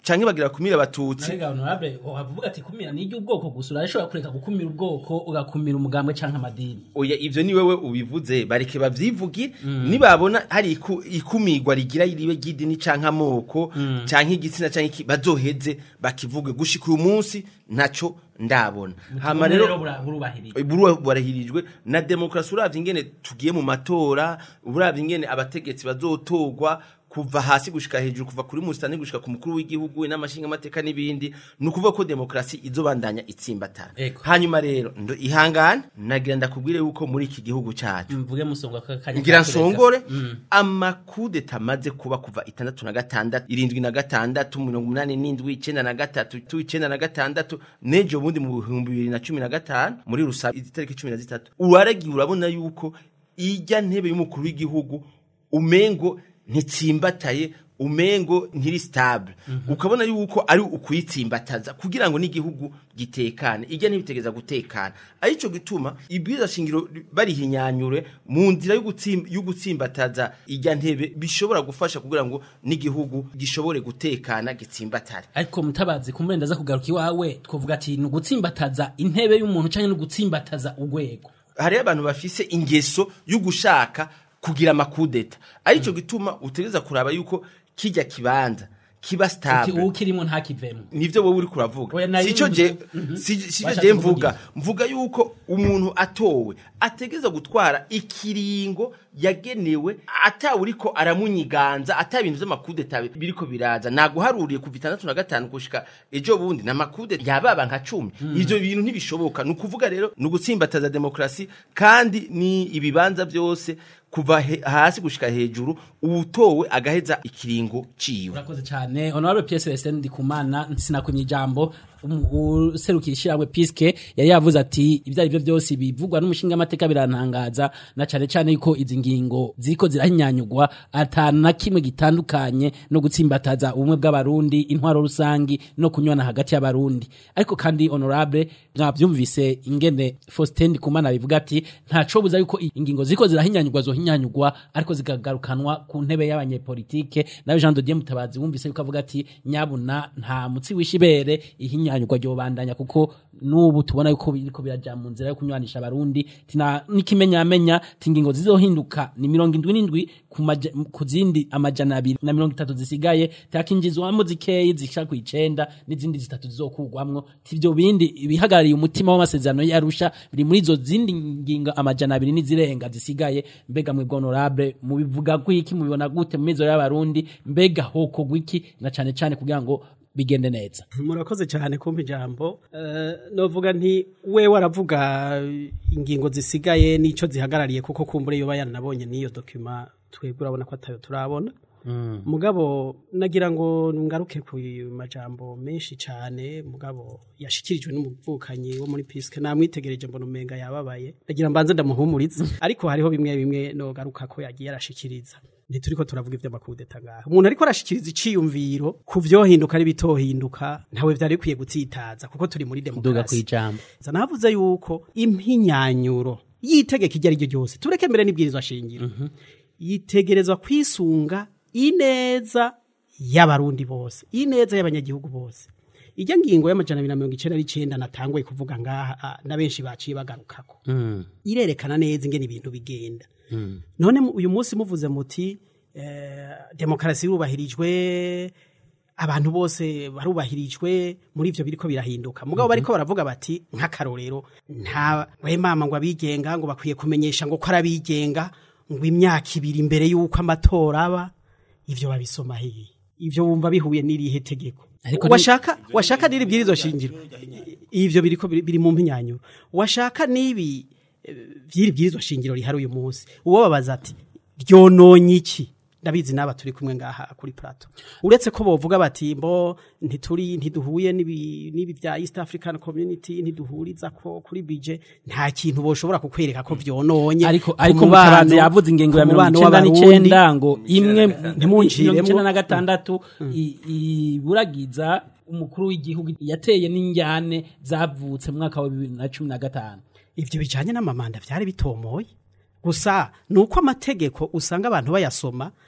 canke bagira bakumire abatutsi Mbega honorable wavuga ati kumira ni iry'ubwoko gusa urashobora kureka gukumira ubwoko ugakumira umugambwe canke amadini oya ivyo ni wewe ubivuze bareke bavyivugire nibabona hari iku- ikumirwa rigira ribe ry'idini canke amoko canke igitsina canke iki bazoheze bakivuge gushika uyu munsi ntaco ndabona hama rero burubahirije buru barahirijwe na demokrasi uravye ingene tugiye mu matora uravye ingene abategetsi bazotorwa kuva hasi gushika hejuru kuva kuri musitani gushika ku mukuru w'igihugu n'amashinga amateka n'ibindi ni ukuvuga ko demokrasi izobandanya itsimbatara Ego. hanyuma rero ndo ihangane nagira ndakubwire yuko muri iki gihugu cacu mvuge musonga kakanya ngira nsongore amakudeta amaze kuba kuva itandatu na gatandatu irindwi na gatandatu mirongo umunani n'indwi icenda na gatatu tu icenda na gatandatu nejo bundi mu bihumbi bibiri na cumi na gatanu muri rusabe itariki cumi na zitatu uwaragiye urabona yuko ijya ntebe y'umukuru w'igihugu umengo ntitsimbataye umengo ntiri stable ukabona yuko ari ukuyitsimbataza kugira ngo n'igihugu gitekane ijya ntibitegeza gutekana arico gituma ibwiza shingiro barihinyanyure mu nzira yo gutsim- yo gutsimbataza ijya ntebe bishobora gufasha kugira ngo n'igihugu gishobore gutekana gitsimbatare ariko mutabazi kumbe ndaza kugaruka iwawe twovuga ati ni ugutsimbataza intebe y'umuntu canke ni ugutsimbataza urwego hariho abantu bafise ingeso yo gushaka kugira amakudeta arico gituma utegereza kuraba yuko kijya kibanza kiba uti stable uwukirimo ntakivemo nivyo wowe uri kuravuga Oya, nari sico je Mhm. si- sico Washatse je mvuga kuvuga mvuga yuko umuntu atowe ategeza gutwara ikiringo yagenewe ata uriko aramunyiganza ata ibintu vy'amakudeta biriko biraza naguharuriye kuva itandatu na gatanu gushika ejo bundi na makudeta yababa nka cumi ivyo bintu ntibishoboka ni ukuvuga rero ni ugutsimbataza demokrasi kandi ni ibibanza vyose kuva he, hasi gushika hejuru uwutowe agaheza ikiringo ciwe urakoze cyane honorable Pierre Celestin Ndikumana sinakumye ijambo um- userukira ishyirahamwe Piske yari yavuze ati ibyo ari byo byose bivugwa n'umushinga amateka birantangaza na cyane cyane yuko izi ngingo ziriko zirahinyanyugwa atanu na kimwe gitandukanye no gutsimbataza ubumwe bw'abarundi intwaro rusangi no kunywana hagati y'abarundi ariko kandi honorable mwavyumvise ingene Faustin Ndikumana bivuga ati ntaco buza yuko i- ingingo ziriko zirahinyanyugwa zohinyanyugwa ariko zikagarukanwa ku ntebe y'abanyepolitike nawe Jean de Dieu Mutabazi wumvise yuko avuga ati nyabuna nta mutsi wishibere ihinyanyugwa ryo bandanya kuko nubu tubona yuko biriko biraja mu nzira yo kunywanisha abarundi tina nikimenyamenya tingingo zizohinduka ni mirongo indwi n'indwi ku maja- ku zindi amajana abiri na mirongo itatu zisigaye takinjizwamo zikeyi zishaka kw'icenda n'izindi zitatu zizokugwamwo tivyo bindi ibihagarariye umutima w'amasezerano yarusha biri muri izo zindi ngingo amajana abiri n'izirenga zisigaye mbega mwebwe honorable mubivuga gwiki mubibona gute mu mizo y'abarundi mbega hoko gwiki na cane cane kugira ngo bigende neza murakoze cyane kumpa ijambo Eh, novuga nti we waravuga ingingo zisigaye n'ico zihagarariye kuko kumbure yoba yanabonye n'iyo dokima twebwe urabona ko atayo turabona mugabo nagira ngo ngaruke ku majambo menshi cyane mugabo yashikirijwe n'umuvukanyi wo muri piske namwitegereje mbona umenga yababaye nagira mbanze ndamuhumurize ariko hariho bimwe bimwe nogaruka ko yagiye arashikiriza ntituriko turavuga ivy'amakudeta ngaha umuntu ariko arashikiriza iciyumviro ku vyohinduka n'ibitohinduka ntawe vyari bikwiye gutsitaza kuko turi muri duga demokarasi kwijambo navuze yuko impinyanyuro y'itegeko iryo ari ryo ryose tureke mbere n'ibwirizwa shingiro yitegerezwa kwisunga ineza y'abarundi bose ineza y'abanyagihugu bose ijya ngingo y'amajana abiri na mirongo icenda n'icenda natanguye kuvuga ngaha ah, na benshi baciye bagarukako irerekana neza ingene ibintu bigenda none mu- uyu munsi muvuze muti eh, demokarasi irubahirijwe abantu bose barubahirijwe muri ivyo biriko birahinduka mugabo bariko baravuga bati nk'akarorero nta we mama ngo abigenga ngo bakwiye kumenyesha ngo ko ari abigenga ngo imyaka ibiri imbere y'uko amatora aba ivyo babisoma hehe ivyo wumva bihuye n'irihe tegeko Ariko ni- washaka washaka n'iri bwirizo shingiro ivyo biriko biri biri mu mpinyanyuro washaka n'ibi eh, vy'iri bwirizwa shingiro rihari uyu munsi uwo babaza ati ryononye iki ndabizi n'aba turi kumwe ngaha kuri plato uretse ko bovuga bati mbo ntituri ntiduhuye n'ibi n'ibi bya East African Community ntiduhuriza ko kuri bije nta kintu boshobora kukwereka ko vyononye ariko ku ariko mubano- mutabazi yavuze ingingo ya ku mirongo mubano icenda w'Abarundi. n'icenda ngo imwe Ntimunjiremo. mirongo icenda na gatandatu i- iburagiza umukuru w'igihugu yateye n'injyane zavutse mu mwaka wa bibiri na cumi na gatanu ivyo bijanye n'amamanda vyari bitomoye gusa nuko amategeko usanga abantu bayasoma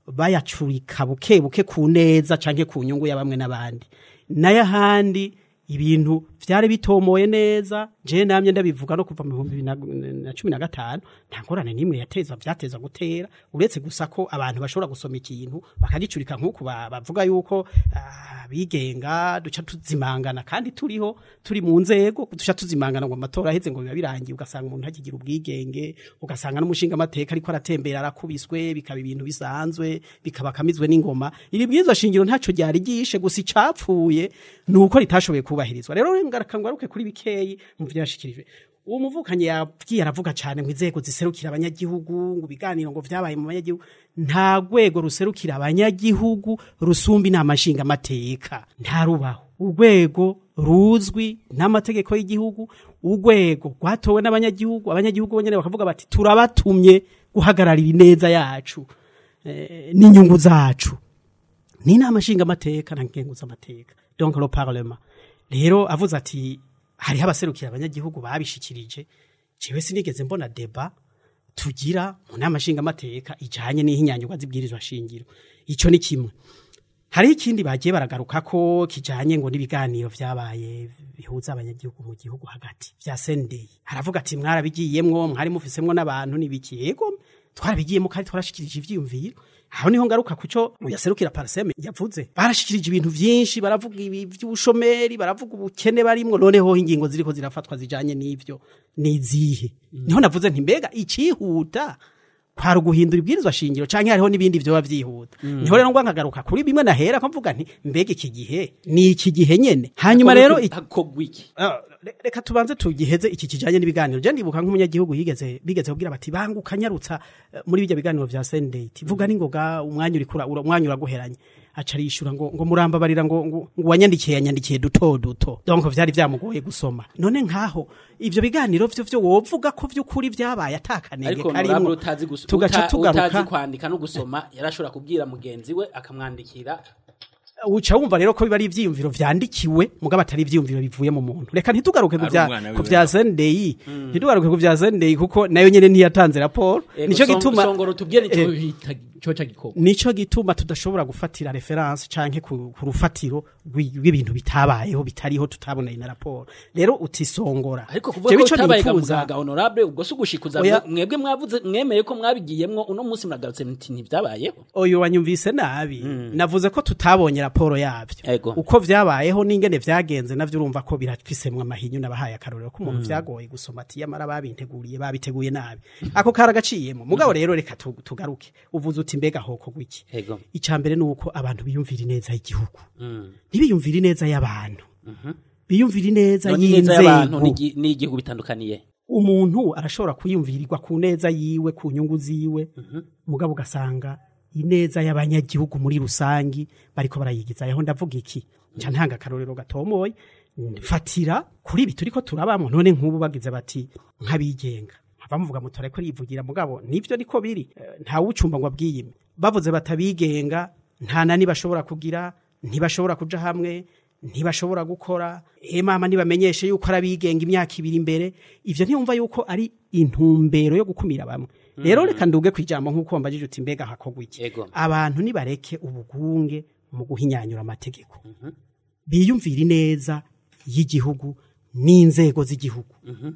bayacurika buke buke ku neza canke ku nyungu ya bamwe n'abandi nayo ahandi ibintu vyari bitomoye neza je namye ndabivuga no kuva mu bihumbi bibiri na- na cumi na gatanu nta ngorane n'imwe yateza vyateza gutera uretse gusa ko abantu bashobora gusoma ikintu bakagicurika nk'uku ba- bavuga yuko ah, bigenga duca tuzimangana kandi turiho turi mu nzego duca tuzimangana ngo amatora aheze ngo biba birangiye ugasanga umuntu ntakigira ubwigenge ugasanga n'umushinga amateka ariko aratembera arakubiswe bikaba ibintu bisanzwe bikaba kamizwe n'ingoma iri bwirizwa shingiro ntaco ryari ryishe gusa icapfuye ni uko ritashoboye kubahirizwa rero ngaruke kuri bikeyi mu vyashikirije uwo muvukanyi yabwiye aravuga cyane ngo inzego ziserukira abanyagihugu ngo ibiganiro ngo vyabaye mu banyagihugu nta rwego ruserukira abanyagihugu rusumba inama nshingamateka ntarubaho urwego ruzwi n'amategeko y'igihugu urwego rwatowe n'abanyagihugu abanyagihugu bonyene bakavuga bati turabatumye guhagararira ineza yacu eh, n'inyungu zacu ni inama nshingamateka na ngenguzamateka donc le parlement rero avuze ati hariho abaserukira abanyagihugu babishikirije jewe sinigeze mbona deba tugira mu nama nshingamateka ijanye n'ihinyanyurwa z'ibwirizwa shingiro ico ni kimwe hariho ikindi bagiye baragaruka ko kijanye ngo n'ibiganiro vyabaye bihuza abanyagihugu mu gihugu hagati vya sendei haravuga ati mwarabigiyemwo mwari mufisemwo n'abantu n'ibiki yego twarabigiyemo kandi twarashikirije ivyiyumviro aho niho ngaruka kuco yaserukira parseme yavuze barashikirije ibintu vyinshi baravuga ibi vy'ubushomeri baravuga ubukene barimwo noneho ingingo ziriko zirafatwa zijanye n'ivyo nizihe niho navuze nti mbega icihuta kwari uguhindura ibwirizwa shingiro canke hariho n'ibindi vyoba vyihuta niho rero ngwa nkagaruka kuri bimwe nahera ko mvuga nti mbega iki gihe ni iki gihe nyene hanyuma rero iki- hakogwa iki Ah, re- reka tubanze tugiheze iki kijanye n'ibiganiro je ndibuka nk'umunyagihugu yigeze bigeze kubwira bati banguka nyarutsa eh, muri bijya biganiro vya sendate vuga ningoga umwanya uri kura ura- umwanya uraguheranye aca arishura ngo ngo murambabarira ngo ngo ngo wanyandikiye yanyandikiye duto duto donc vyari vyamugoye gusoma none nkaho ivyo biganiro vyo vyo wovuga ko vy'ukuri vyabaye atakanenge ariko karimwo honorable utazi gus- tugaca uta- utazi tugaruka kwandika no gusoma yarashobora kubwira mugenzi we akamwandikira uca wumva rero ko biba ari ivyiyumviro vyandikiwe mugabo atari ivyiyumviro bivuye mu muntu reka ntitugaruke ku Ari vya umwana ku wiwe vya nawe. Sunday ntitugaruke ku vya Sunday kuko nayo nyene ntiyatanze raporo nico gituma songoro tubwire Eh, nico bita coca gikorwa nico gituma tudashobora gufatira reference canke ku, ku rufatiro rw'i- rw'ibintu bitabayeho bitariho tutaboneye na raporo rero utisongora ariko kuvuga Jewe ko ico utabaye nifuza- gamugaga honorable ubwo si ugushikuza Oya. mwebwe mwavuze mwemeye ko mwabigiyemwo uno munsi muragarutse muti ntibyabayeho oyo wanyumvise nabi navuze ko tutabonye raporo yavyo Ego. uko vyabayeho n'ingene vyagenze navyo urumva ko birafisemwe amahinyu nabahaye akarorero ko umuntu vyagoye gusoma ati yamara babinteguriye babiteguye nabi ako karagaciyemo mugabo rero reka tu- tugaruke uvuze uti mbega hoko gwiki Ego. icambere nuko abantu biyumvira ineza y'igihugu ntibiyumvira ineza y'abantu biyumvira ineza none neza y'abantu y'inzego n'igi- n'igihugu bitandukaniye umuntu arashobora kuyumvirirwa ku neza yiwe ku nyungu ziwe mugabo ugasanga ineza y'abanyagihugu muri rusangi bariko barayigiza yaho ndavuga iki nca ntanga akarorero gatomoye fatira kuri ibi turiko turabamwo none nk'ubu bagize bati nk'abigenga nkava muvuga mutora ko rivugira mugabo nivyo niko biri Eh, nta wucumba ngo abwiyime bavuze batabigenga nta nani bashobora kugira ntibashobora kuja hamwe ntibashobora gukora e mama nibamenyeshe yuko ari abigenga imyaka ibiri imbere ivyo ntiyumva yuko ari intumbero yo gukumira bamwe rero reka nduge kwijambo nk'uko wambajije uti mbega hakogwa iki Ego. abantu nibareke ubugunge mu guhinyanyura amategeko biyumvira ineza y'igihugu n'inzego z'igihugu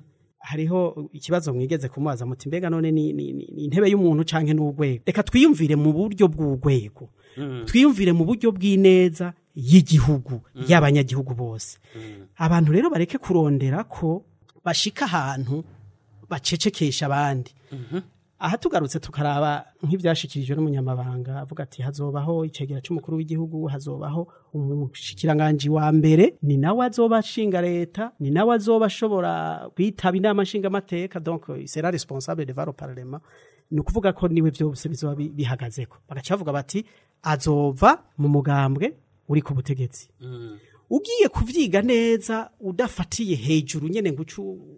hariho ikibazo mwigeze kumubaza muti mbega none ni, ni, ni, ni intebe y'umuntu canke n'urwego reka twiyumvire mu buryo bw'urwego twiyumvire mu buryo bw'ineza y'igihugu y'abanyagihugu bose abantu rero bareke kurondera ko bashika ahantu bacecekesha abandi aha tugarutse tukaraba nk'ibyashikirijwe n'umunyamabanga avuga ati hazobaho icegera c'umukuru w'igihugu hazobaho umushikiranganji wa mbere ni nawe azoba ashinga leta ni nawe azoba ashobora kwitaba inama nshingamateka donc il sera responsable devant le parlement ni ukuvuga ko niwe vyose bizoba bi- bihagazeko bagaca bavuga bati azova mu mugambwe uri ku butegetsi ugiye kuvyiga neza udafatiye hejuru nyene ngucu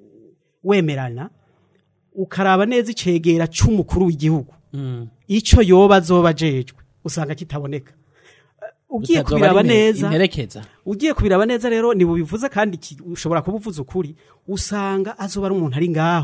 wemerana ukaraba neza icegera c'umukuru w'igihugu ico yoba azoba ajejwe usanga kitaboneka Eh, ugiye Bitazoba kubiraba ari neza imperekeza ugiye kubiraba neza rero nibubivuze kandi ki- ushobora kuba uvuze ukuri usanga azoba ari umuntu ari ngaho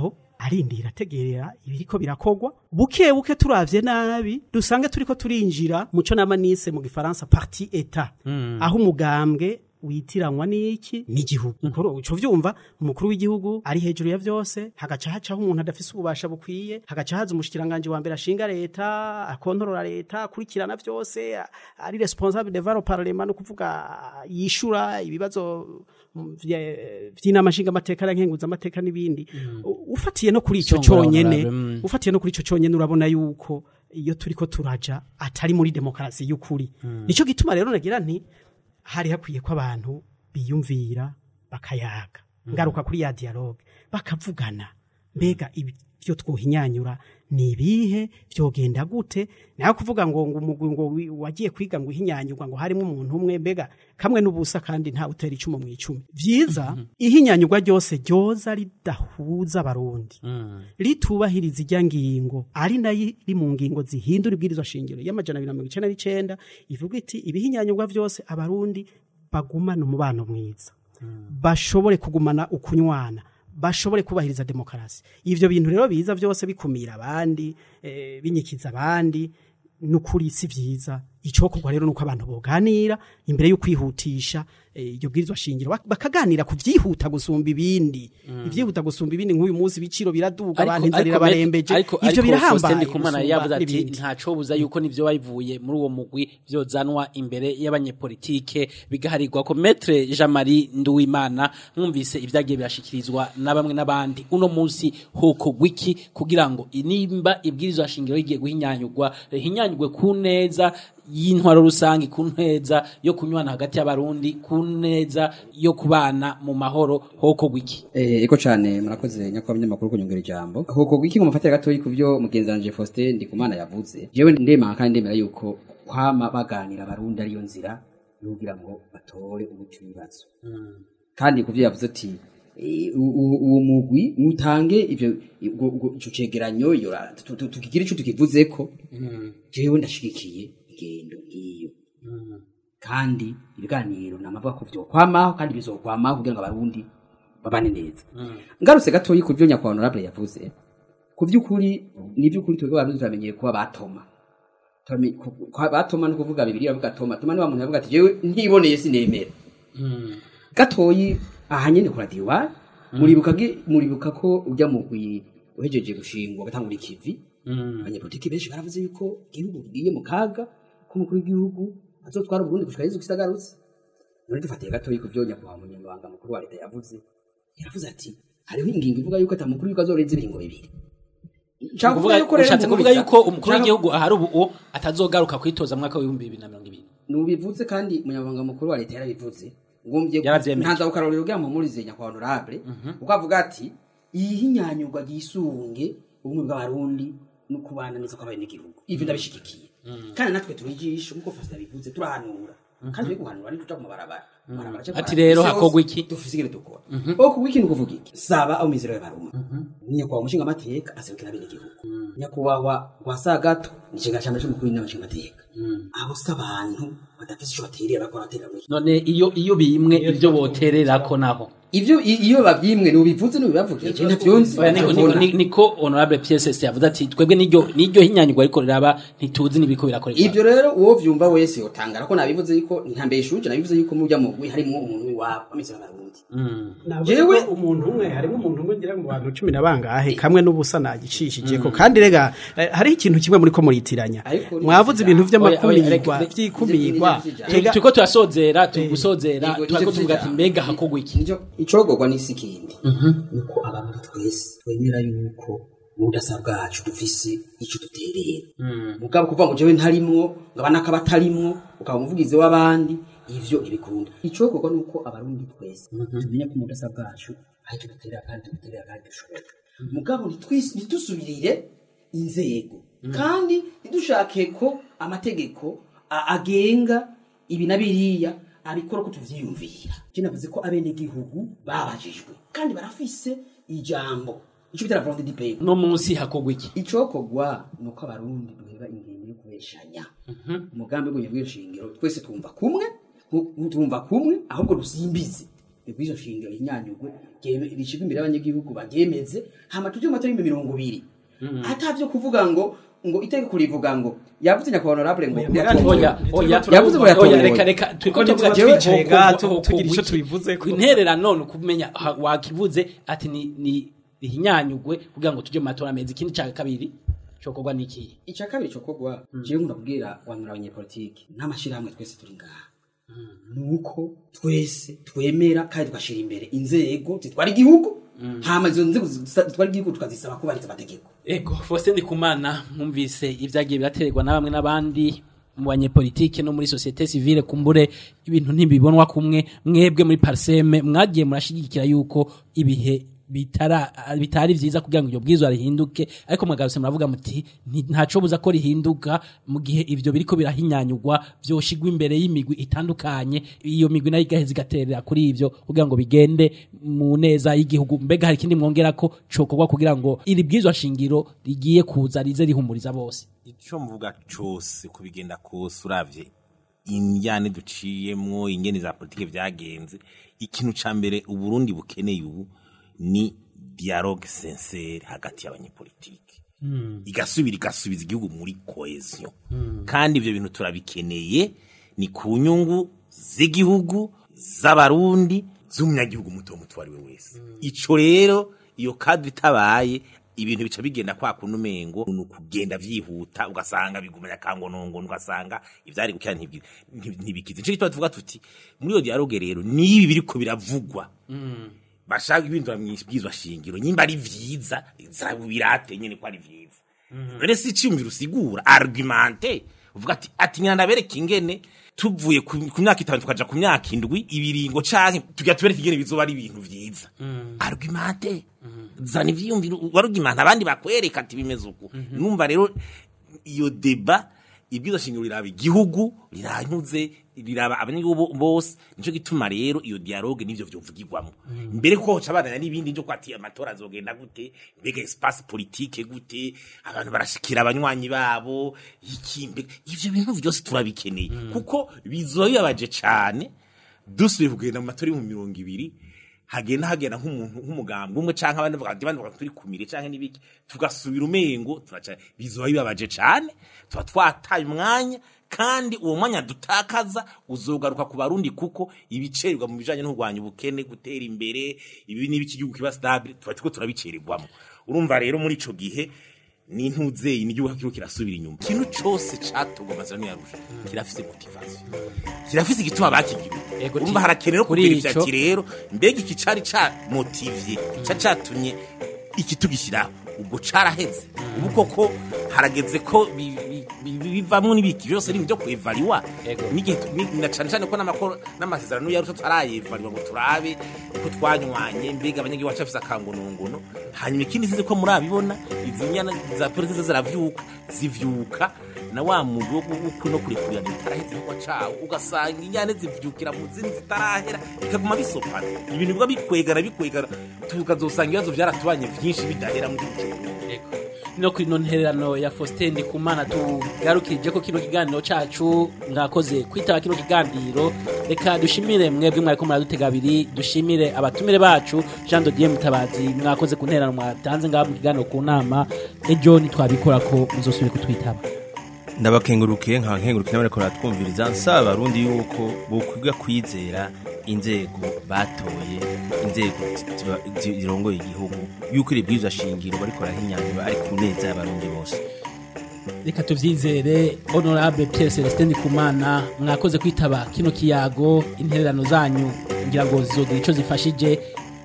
arindira ategerera ibiriko birakogwa buke buke turavye nabi dusange turiko turinjira muco namanise mu gifaransa parti etat aho umugambwe witiranwa n'iki n'igihugu ukuru uco vyumva umukuru w'igihugu ari hejuru ya vyose hagaca hacaho umuntu adafise ububasha bukwiye hagaca haza umushikiranganje wa mbere ashinga leta akontorora leta akurikirana vyose a- ari responsable devant le parlement no kuvuga yishura ibibazo mm, vye- vy'inama nshingamateka na nkenguzamateka n'ibindi U- ufatiye no kuri ico Songora conyene honorable, mm. ufatiye no kuri ico conyene urabona yuko iyo turiko turaja atari muri demokarasi y'ukuri nico gituma rero nagira nti hari hakwiye ko abantu biyumvira bakayaga ngaruka kuri ya dialogue bakavugana mbega ibyo twohinyanyura ni ibihe vyogenda gute naho kuvuga ngo ngo umugwi ngo wi- wagiye kwiga ngo ihinyanyurwa ngo harimo umuntu umwe mbega kamwe n'ubusa kandi nta utera icumu mu icumi vyiza ihinyanyurwa ryose ryoza ridahuza abarundi ritubahiriza ijya ngingo ari nayo iri mu ngingo zihindura ibwirizwa shingiro y'amajana abiri na mirongo icenda n'icenda ivuga iti ibihinyanyurwa vyose abarundi bagumana umubano mwiza bashobore kugumana ukunywana bashobore kubahiriza demokarasi ivyo bintu rero biza vyose bikumira abandi eh, binyikiza abandi nukuri si vyiza icokorwa rero nuko abantu boganira imbere yo kwihutisha eh, iryo bwirizwa shingiro bak- bakaganira ku vyihuta gusumba ibindi ivyihuta gusumba ibindi nk'uyu munsi ibiciro biraduga abantu inzara irabarembeje ariko ivyo ariko birahambaye Faustin Ndikumana gusumba yavuze ati n'ibindi. ntaco buza yuko nivyo bayivuye muri uwo mugwi vyozanwa imbere y'abanyepolitike bigaharirwa ko Maître Jean-Marie Nduwimana mwumvise ivyagiye birashikirizwa na bamwe n'abandi uno munsi hoko wiki kugira ngo inimba ibwirizwa shingiro rigiye guhinyanyurwa rihinyanyurwe ku neza y'intwaro rusange ku neza yo kunywana hagati y'abarundi ku neza yo kubana mu mahoro hoko wiki Eh, eko cyane murakoze nyakubahwa munyamakuru kunyongera ijambo huko gwiki ngo mufatire gatoyi ku byo mugenzi wanje Faustin Ndikumana yavuze jewe ndemanga kandi ndemera yuko kwama baganira abarundi ariyo nzira yugira ngo batore umuti w'ibibazo kandi ku byo yavuze ati eh, u- u- uwo mugwi mutange ivyo ubwo- ubwo- ico cegeranyo iyo ra- tu- tu- tukigira ico tukivuzeko jewe ndashigikiye ingendo nk'iyo kandi ibiganiro namavuga ko vyokwamaho kandi bizokwamaho kugira ngo abarundi babane neza ngarutse gatoyi ku byo nyakubahwa honorable yavuze ku by'ukuri ni iby'ukuri twebwe abarundi turamenyeye kuba batoma Turamenye- ku- ku- batoma no kuvuga bibiri bavuga toma toma ni wa muntu yavuga ati jewe ntiboneye sinemera gatoyi aha nyene kura diwari muribuka gi- muribuka ko ujya mu gwi uhejeje gushingwa gatangura ikivi abanyepolitiki benshi baravuze yuko igihugu kigiye mu kaga ko umukuru w'igihugu azotwara uburundi gushika yezu kisagarutse none dufatiye gatoyi ku byo nyakubahwa umunyamabanga mukuru wa leta yavuze yaravuze ati hariho ingingo ivuga yuko ata mukuru w'igihugu azorenza ibiringo bibiri Nshaka kuvuga yuko rero ushatse kuvuga muhumuriza- yuko umukuru nshaka- w'igihugu ahari ubu uwo atazogaruka kwitoza mu mwaka w'ibihumbi bibiri na mirongo ibiri nubivuze kandi umunyamabanga mukuru wa leta yarabivuze ngombye Yaravyemeje. ntanza gukarorero bwa mpumurize nyakubahwa honorable kuko avuga ati ihinyanyurwa ryisunge ubumwe bw'abarundi no kubana neza kw'abenegihugu ivyo ndabishigikiye kandi natwe turi ijisho nkuko fasi yabivuze turahanura kandi turi guhanura ntituja ku mabarabara Mabarabara aca Ati kwa- rero isi yose hakorwa iki? dufise ingene dukora aho kuvuga iki ni ukuvuga iki saba aho mizero y'abaruma nyakubahwa umushinga amateka aserukira abenegihugu nyakubahwa rwasagato ni ikiga cya mbere cy'umukuru w'inama nshingamateka abo si abantu badafise ico baterera bakora batera muri none iyo iyo bimwe ibyo botererako naho ivyo i- iyo bavyimwe nubivuze nubibavugiye je ntavyonzi Oya, niko- niko- ni- niko honorable pss yavuze ati twebwe n'iryo n'iryo hinyanyurwa ariko riraba ntituzi n'ibiko birakorerwa ivyo rero uwo vyumva wese yotangara ko nabivuze yuko ntambeshuje nabivuze yuko murya mugwi harimwo umuntu w'iwabo ameze y'abarundi Navuze Jewe- ko umuntu umwe harimo umuntu umwe ngira mu bantu cumi na bangahe kamwe n'ubusa nagicishije ko kandi rega eh, hariho ikintu kimwe muri ko muritiranya Ariko ni mwavuze ibintu Oya, oya, vy'amakumirwa reka- vy'ikumirwa reka- Tega- turiko turasozera turi gusozera Yego, turiko nicyo tuvuga ati vy'ijambo. mbega hakorwa iki nico icogorwa n'isi kindi nuko abantu twese twemera yuko mu budasa bwacu dufise ico duterera mugabo kuvuga ngo jewe ntarimwo ngo abanaka batarimwo ukaba umuvugizi w'abandi ivyo ntibikunda icogorwa nuko abarundi twese tumenya ko mu budasa bwacu aho ico duterera kandi duterera kandi dushoboye mugabo ntitwis- ntidusubirire inzego kandi ntidushake ko amategeko a- agenga ibi na biriya abikora ko tuvyiyumvira je navuze ko abenegihugu babajijwe kandi barafise ijambo ico bitera volonté du peuple no munsi hakorwa iki icokogwa nuko abarundi duheba ingendo yo kubeshanya umugambi w'ubunye bw'ishingiro twese twumva kumwe ntu- twumva kumwe ahubwo dusimbize ibwizo shingiro inyanyugwe ryeme- rishigwe imbere y'abanyagihugu bagemeze hama tuje mu matora y'ibihumbi mirongo ibiri atavyo kuvuga ngo ngo itegeko rivuga ngo yavuze nyakubahwa honorable ngo oya oya yavuze ngo oya yatomboye. reka reka turiko Kuko tuvuga ntituba ati twicaye ho- gato, ho- ho- tugira ico ho- tubivuzeko. intererano ni ukumenya ha- wakivuze ati ni ni ihinyanyugwe kugira ngo tuje mu matora meza ikindi ca kabiri cokorwa niki icya kabiri cyo kogwa jewe nkunda kubwira wanura abanyepolitiki n'amashirahamwe twese turi ngaha nuko twese twemera kandi tugashira imbere inzego zitwara igihugu hama izo nzego zitwara igihugu tukazisaba kubahiriza amategeko ego Faustin Ndikumana mwumvise ibyagiye biraterwa na bamwe n'abandi mu banyepolitike no muri societe civile kumbure ibintu ntibibonwa kumwe mwebwe muri parseme mwagiye murashigikira yuko ibihe bitara bitari vyiza kugira ngo iryo bwizwa rihinduke ariko mwagarutse muravuga muti "Nti- ntaco buza ko rihinduka mu gihe ivyo biriko birahinyanyugwa vyoshigwa imbere y'imigwi itandukanye iyo migwi nayo igaheza igaterera kuri ivyo kugira ngo bigende mu neza y'igihugu mbega hari ikindi mwongera ko cokorwa kugira ngo iri bwizwa shingiro rigiye kuza rize rihumuriza bose icyo mvuga cyose ku bigenda kose uravye injyane duciyemwo ingene za politike vyagenze ikintu ca mbere uburundi bukeneye ubu ni dialogue sincere hagati y'abanyepolitike igasubira igasubiza igihugu muri cohesion kandi ivyo bintu turabikeneye ni ku nyungu z'igihugu z'abarundi z'umunyagihugu muto muto uwo ari we wese ico rero iyo kadri itabaye ibintu bica bigenda kwa kuno umengo ni ukugenda vyihuta ugasanga bigumanya kangonongono ugasanga ivyari gukira ntibyi- nti- ntibikize nico gituma tuvuga tuti muri iyo dialogue rero nibi biriko biravugwa bashaka ibindura mwibwizwa shingiro nyimba ari vyiza zabirate nyene ko ari vyiza rero si cyumvira usigura argumente uvuga ati ati nyana ndabereka ingene tuvuye ku ku myaka itanu tukaja ku myaka indwi ibiringo canke tugira tubereka ingene bizoba ari ibintu vyiza argumente zana ivyiyumviro warugimanta abandi bakwereka ati bimeze uku numva rero iyo deba ibwizo shingiro riraba igihugu riranyuze riraba abanyagihugu bose nico gituma rero iyo dialogue nivyo vyovugirwamo mbere ko hoca abana n'ibindi njo kwati amatora azogenda gute mbega espace politique gute abantu barashikira abanywanyi babo iki mbega ivyo bintu vyose turabikeneye kuko bizobibabaje cane dusubiye kugenda mu matora y'ibihumbi mirongo ibiri hagenda hagenda nk'umuntu nk'umugambwe umwe canke abandi bavuga ati bandi bavuga turi kumire canke n'ibiki tugasubira umengo turaca bizoba bibabaje cane tuba twataye umwanya kandi uwo mwanya dutakaza uzogaruka ku barundi kuko ibicererwa mu bijanye no kurwanya ubukene gutera imbere ibi n'ibiki igihugu kiba stable tuba turiko turabicererwamo urumva rero muri ico gihe ni ntuzeyi n'igihugu kiriko kirasubira inyuma ikintu cose catogwa amasezerano yarusha kirafise motivation kirafise igituma bakigira Ego, urumva harakenera kuri kugira ivyo ico- ati rero mbega iki cari ca motivye ca catumye iki tugishyiraho ubwo caraheze ubu koko harageze ko bi- bi- bi- bivamwo n'ibiki byose ni byo kwevariwa Ego. n'igihe tu- ni- na cane cane ko n'amakoro n'amasezerano yarusha tutarayevariwa ngo turabe ko twanywanye mbega abanyagihugu bacu bafise akangonongono hanyuma ikindi sinzi ko murabibona izi nyana za politiki ziravyuka zivyuka na wa mugo wo no kurekurira bitaraheze ko cawo ugasanga inyane zivyukira mu zindi zitarahera bikaguma bisopana ibintu biba bikwegana bikwegana tukazosanga ibibazo vyaratubanye vyinshi bidahera mu gihugu no kuri ino ntererano ya Faustin Ndikumana tugarukije ko kino kiganiro cacu mwakoze kwitaba kino kiganiro reka dushimire mwebwe mwariko muradutega abiri dushimire abatumire bacu Jean Dodier Mutabazi mwakoze ku ntererano mwatanze ngaha mu kiganiro ku nama ejo nitwabikora ko muzosubire kutwitaba ndabakengurukiye nka nkengurukiye n'abariko baratwumviriza nsaba abarundi yuko bokwiga kwizera inzego batoye inzego ziba- zi- zirongoye igihugu yuko iri bwirizwa shingiro bariko barahinyanyura ari ku neza y'abarundi bose reka tuvyizere honorable Pierre Celestin Ndikumana mwakoze kwitaba kino kiyago intererano zanyu ngira ngo zizogira ico zifashije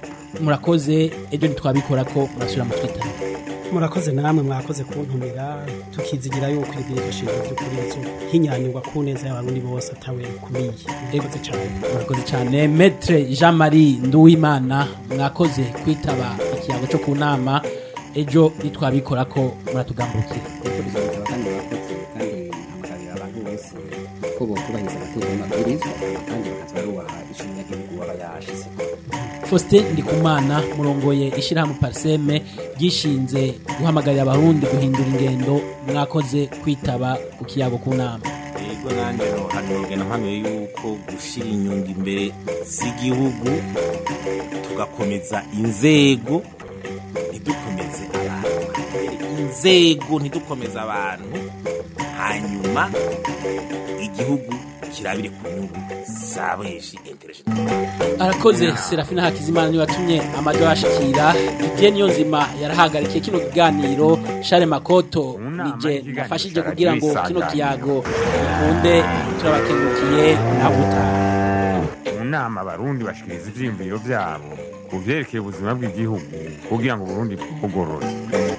murakoze ejo nitwabikora ko murasubira mu twitaba murakoze namwe mwakoze kuntumira tukizigira yuko ibwirizwa shingiro by'ukuri bizo hinyanyurwa ku neza y'abarundi bose atawe kumiye murakoze cyane murakoze cyane metre jean marie nduwimana mwakoze kwitaba ikiyago cyo ku nama ejo nitwabikora ko muratugambukira kuko bizabitaba kandi bakoze kandi hamagarira abantu bose ko bokubahiriza amategeko n'amabwirizwa kandi bakaza barubaha ico umunyagihugu aba yashizeko faustin ndikumana murongoye ishyirahamwe pariseme ryishinze guhamagarira abarundi guhindura ingendo mwakoze kwitaba ku kiyago ku nama yego ahubwo nanjye hanogena mpanuye yuko gushyira inyungu imbere z'igihugu tugakomeza inzego ntidukomeze abantu inzego ntidukomeze abantu hanyuma igihugu kirabire ku nyungu za benshi intereje arakoze serafina hakizimana niwe watumye amajwi abashikira igihe niyo nzima yarahagarikiye kino kiganiro share makoto nije nafashije kugira ngo kino kiyago gikunde turabakengukiye nawe utaha mu nama abarundi bashikiriza ivyiyumviro vyabo ku vyerekeye ubuzima bw'igihugu kugira ngo uburundi bugorore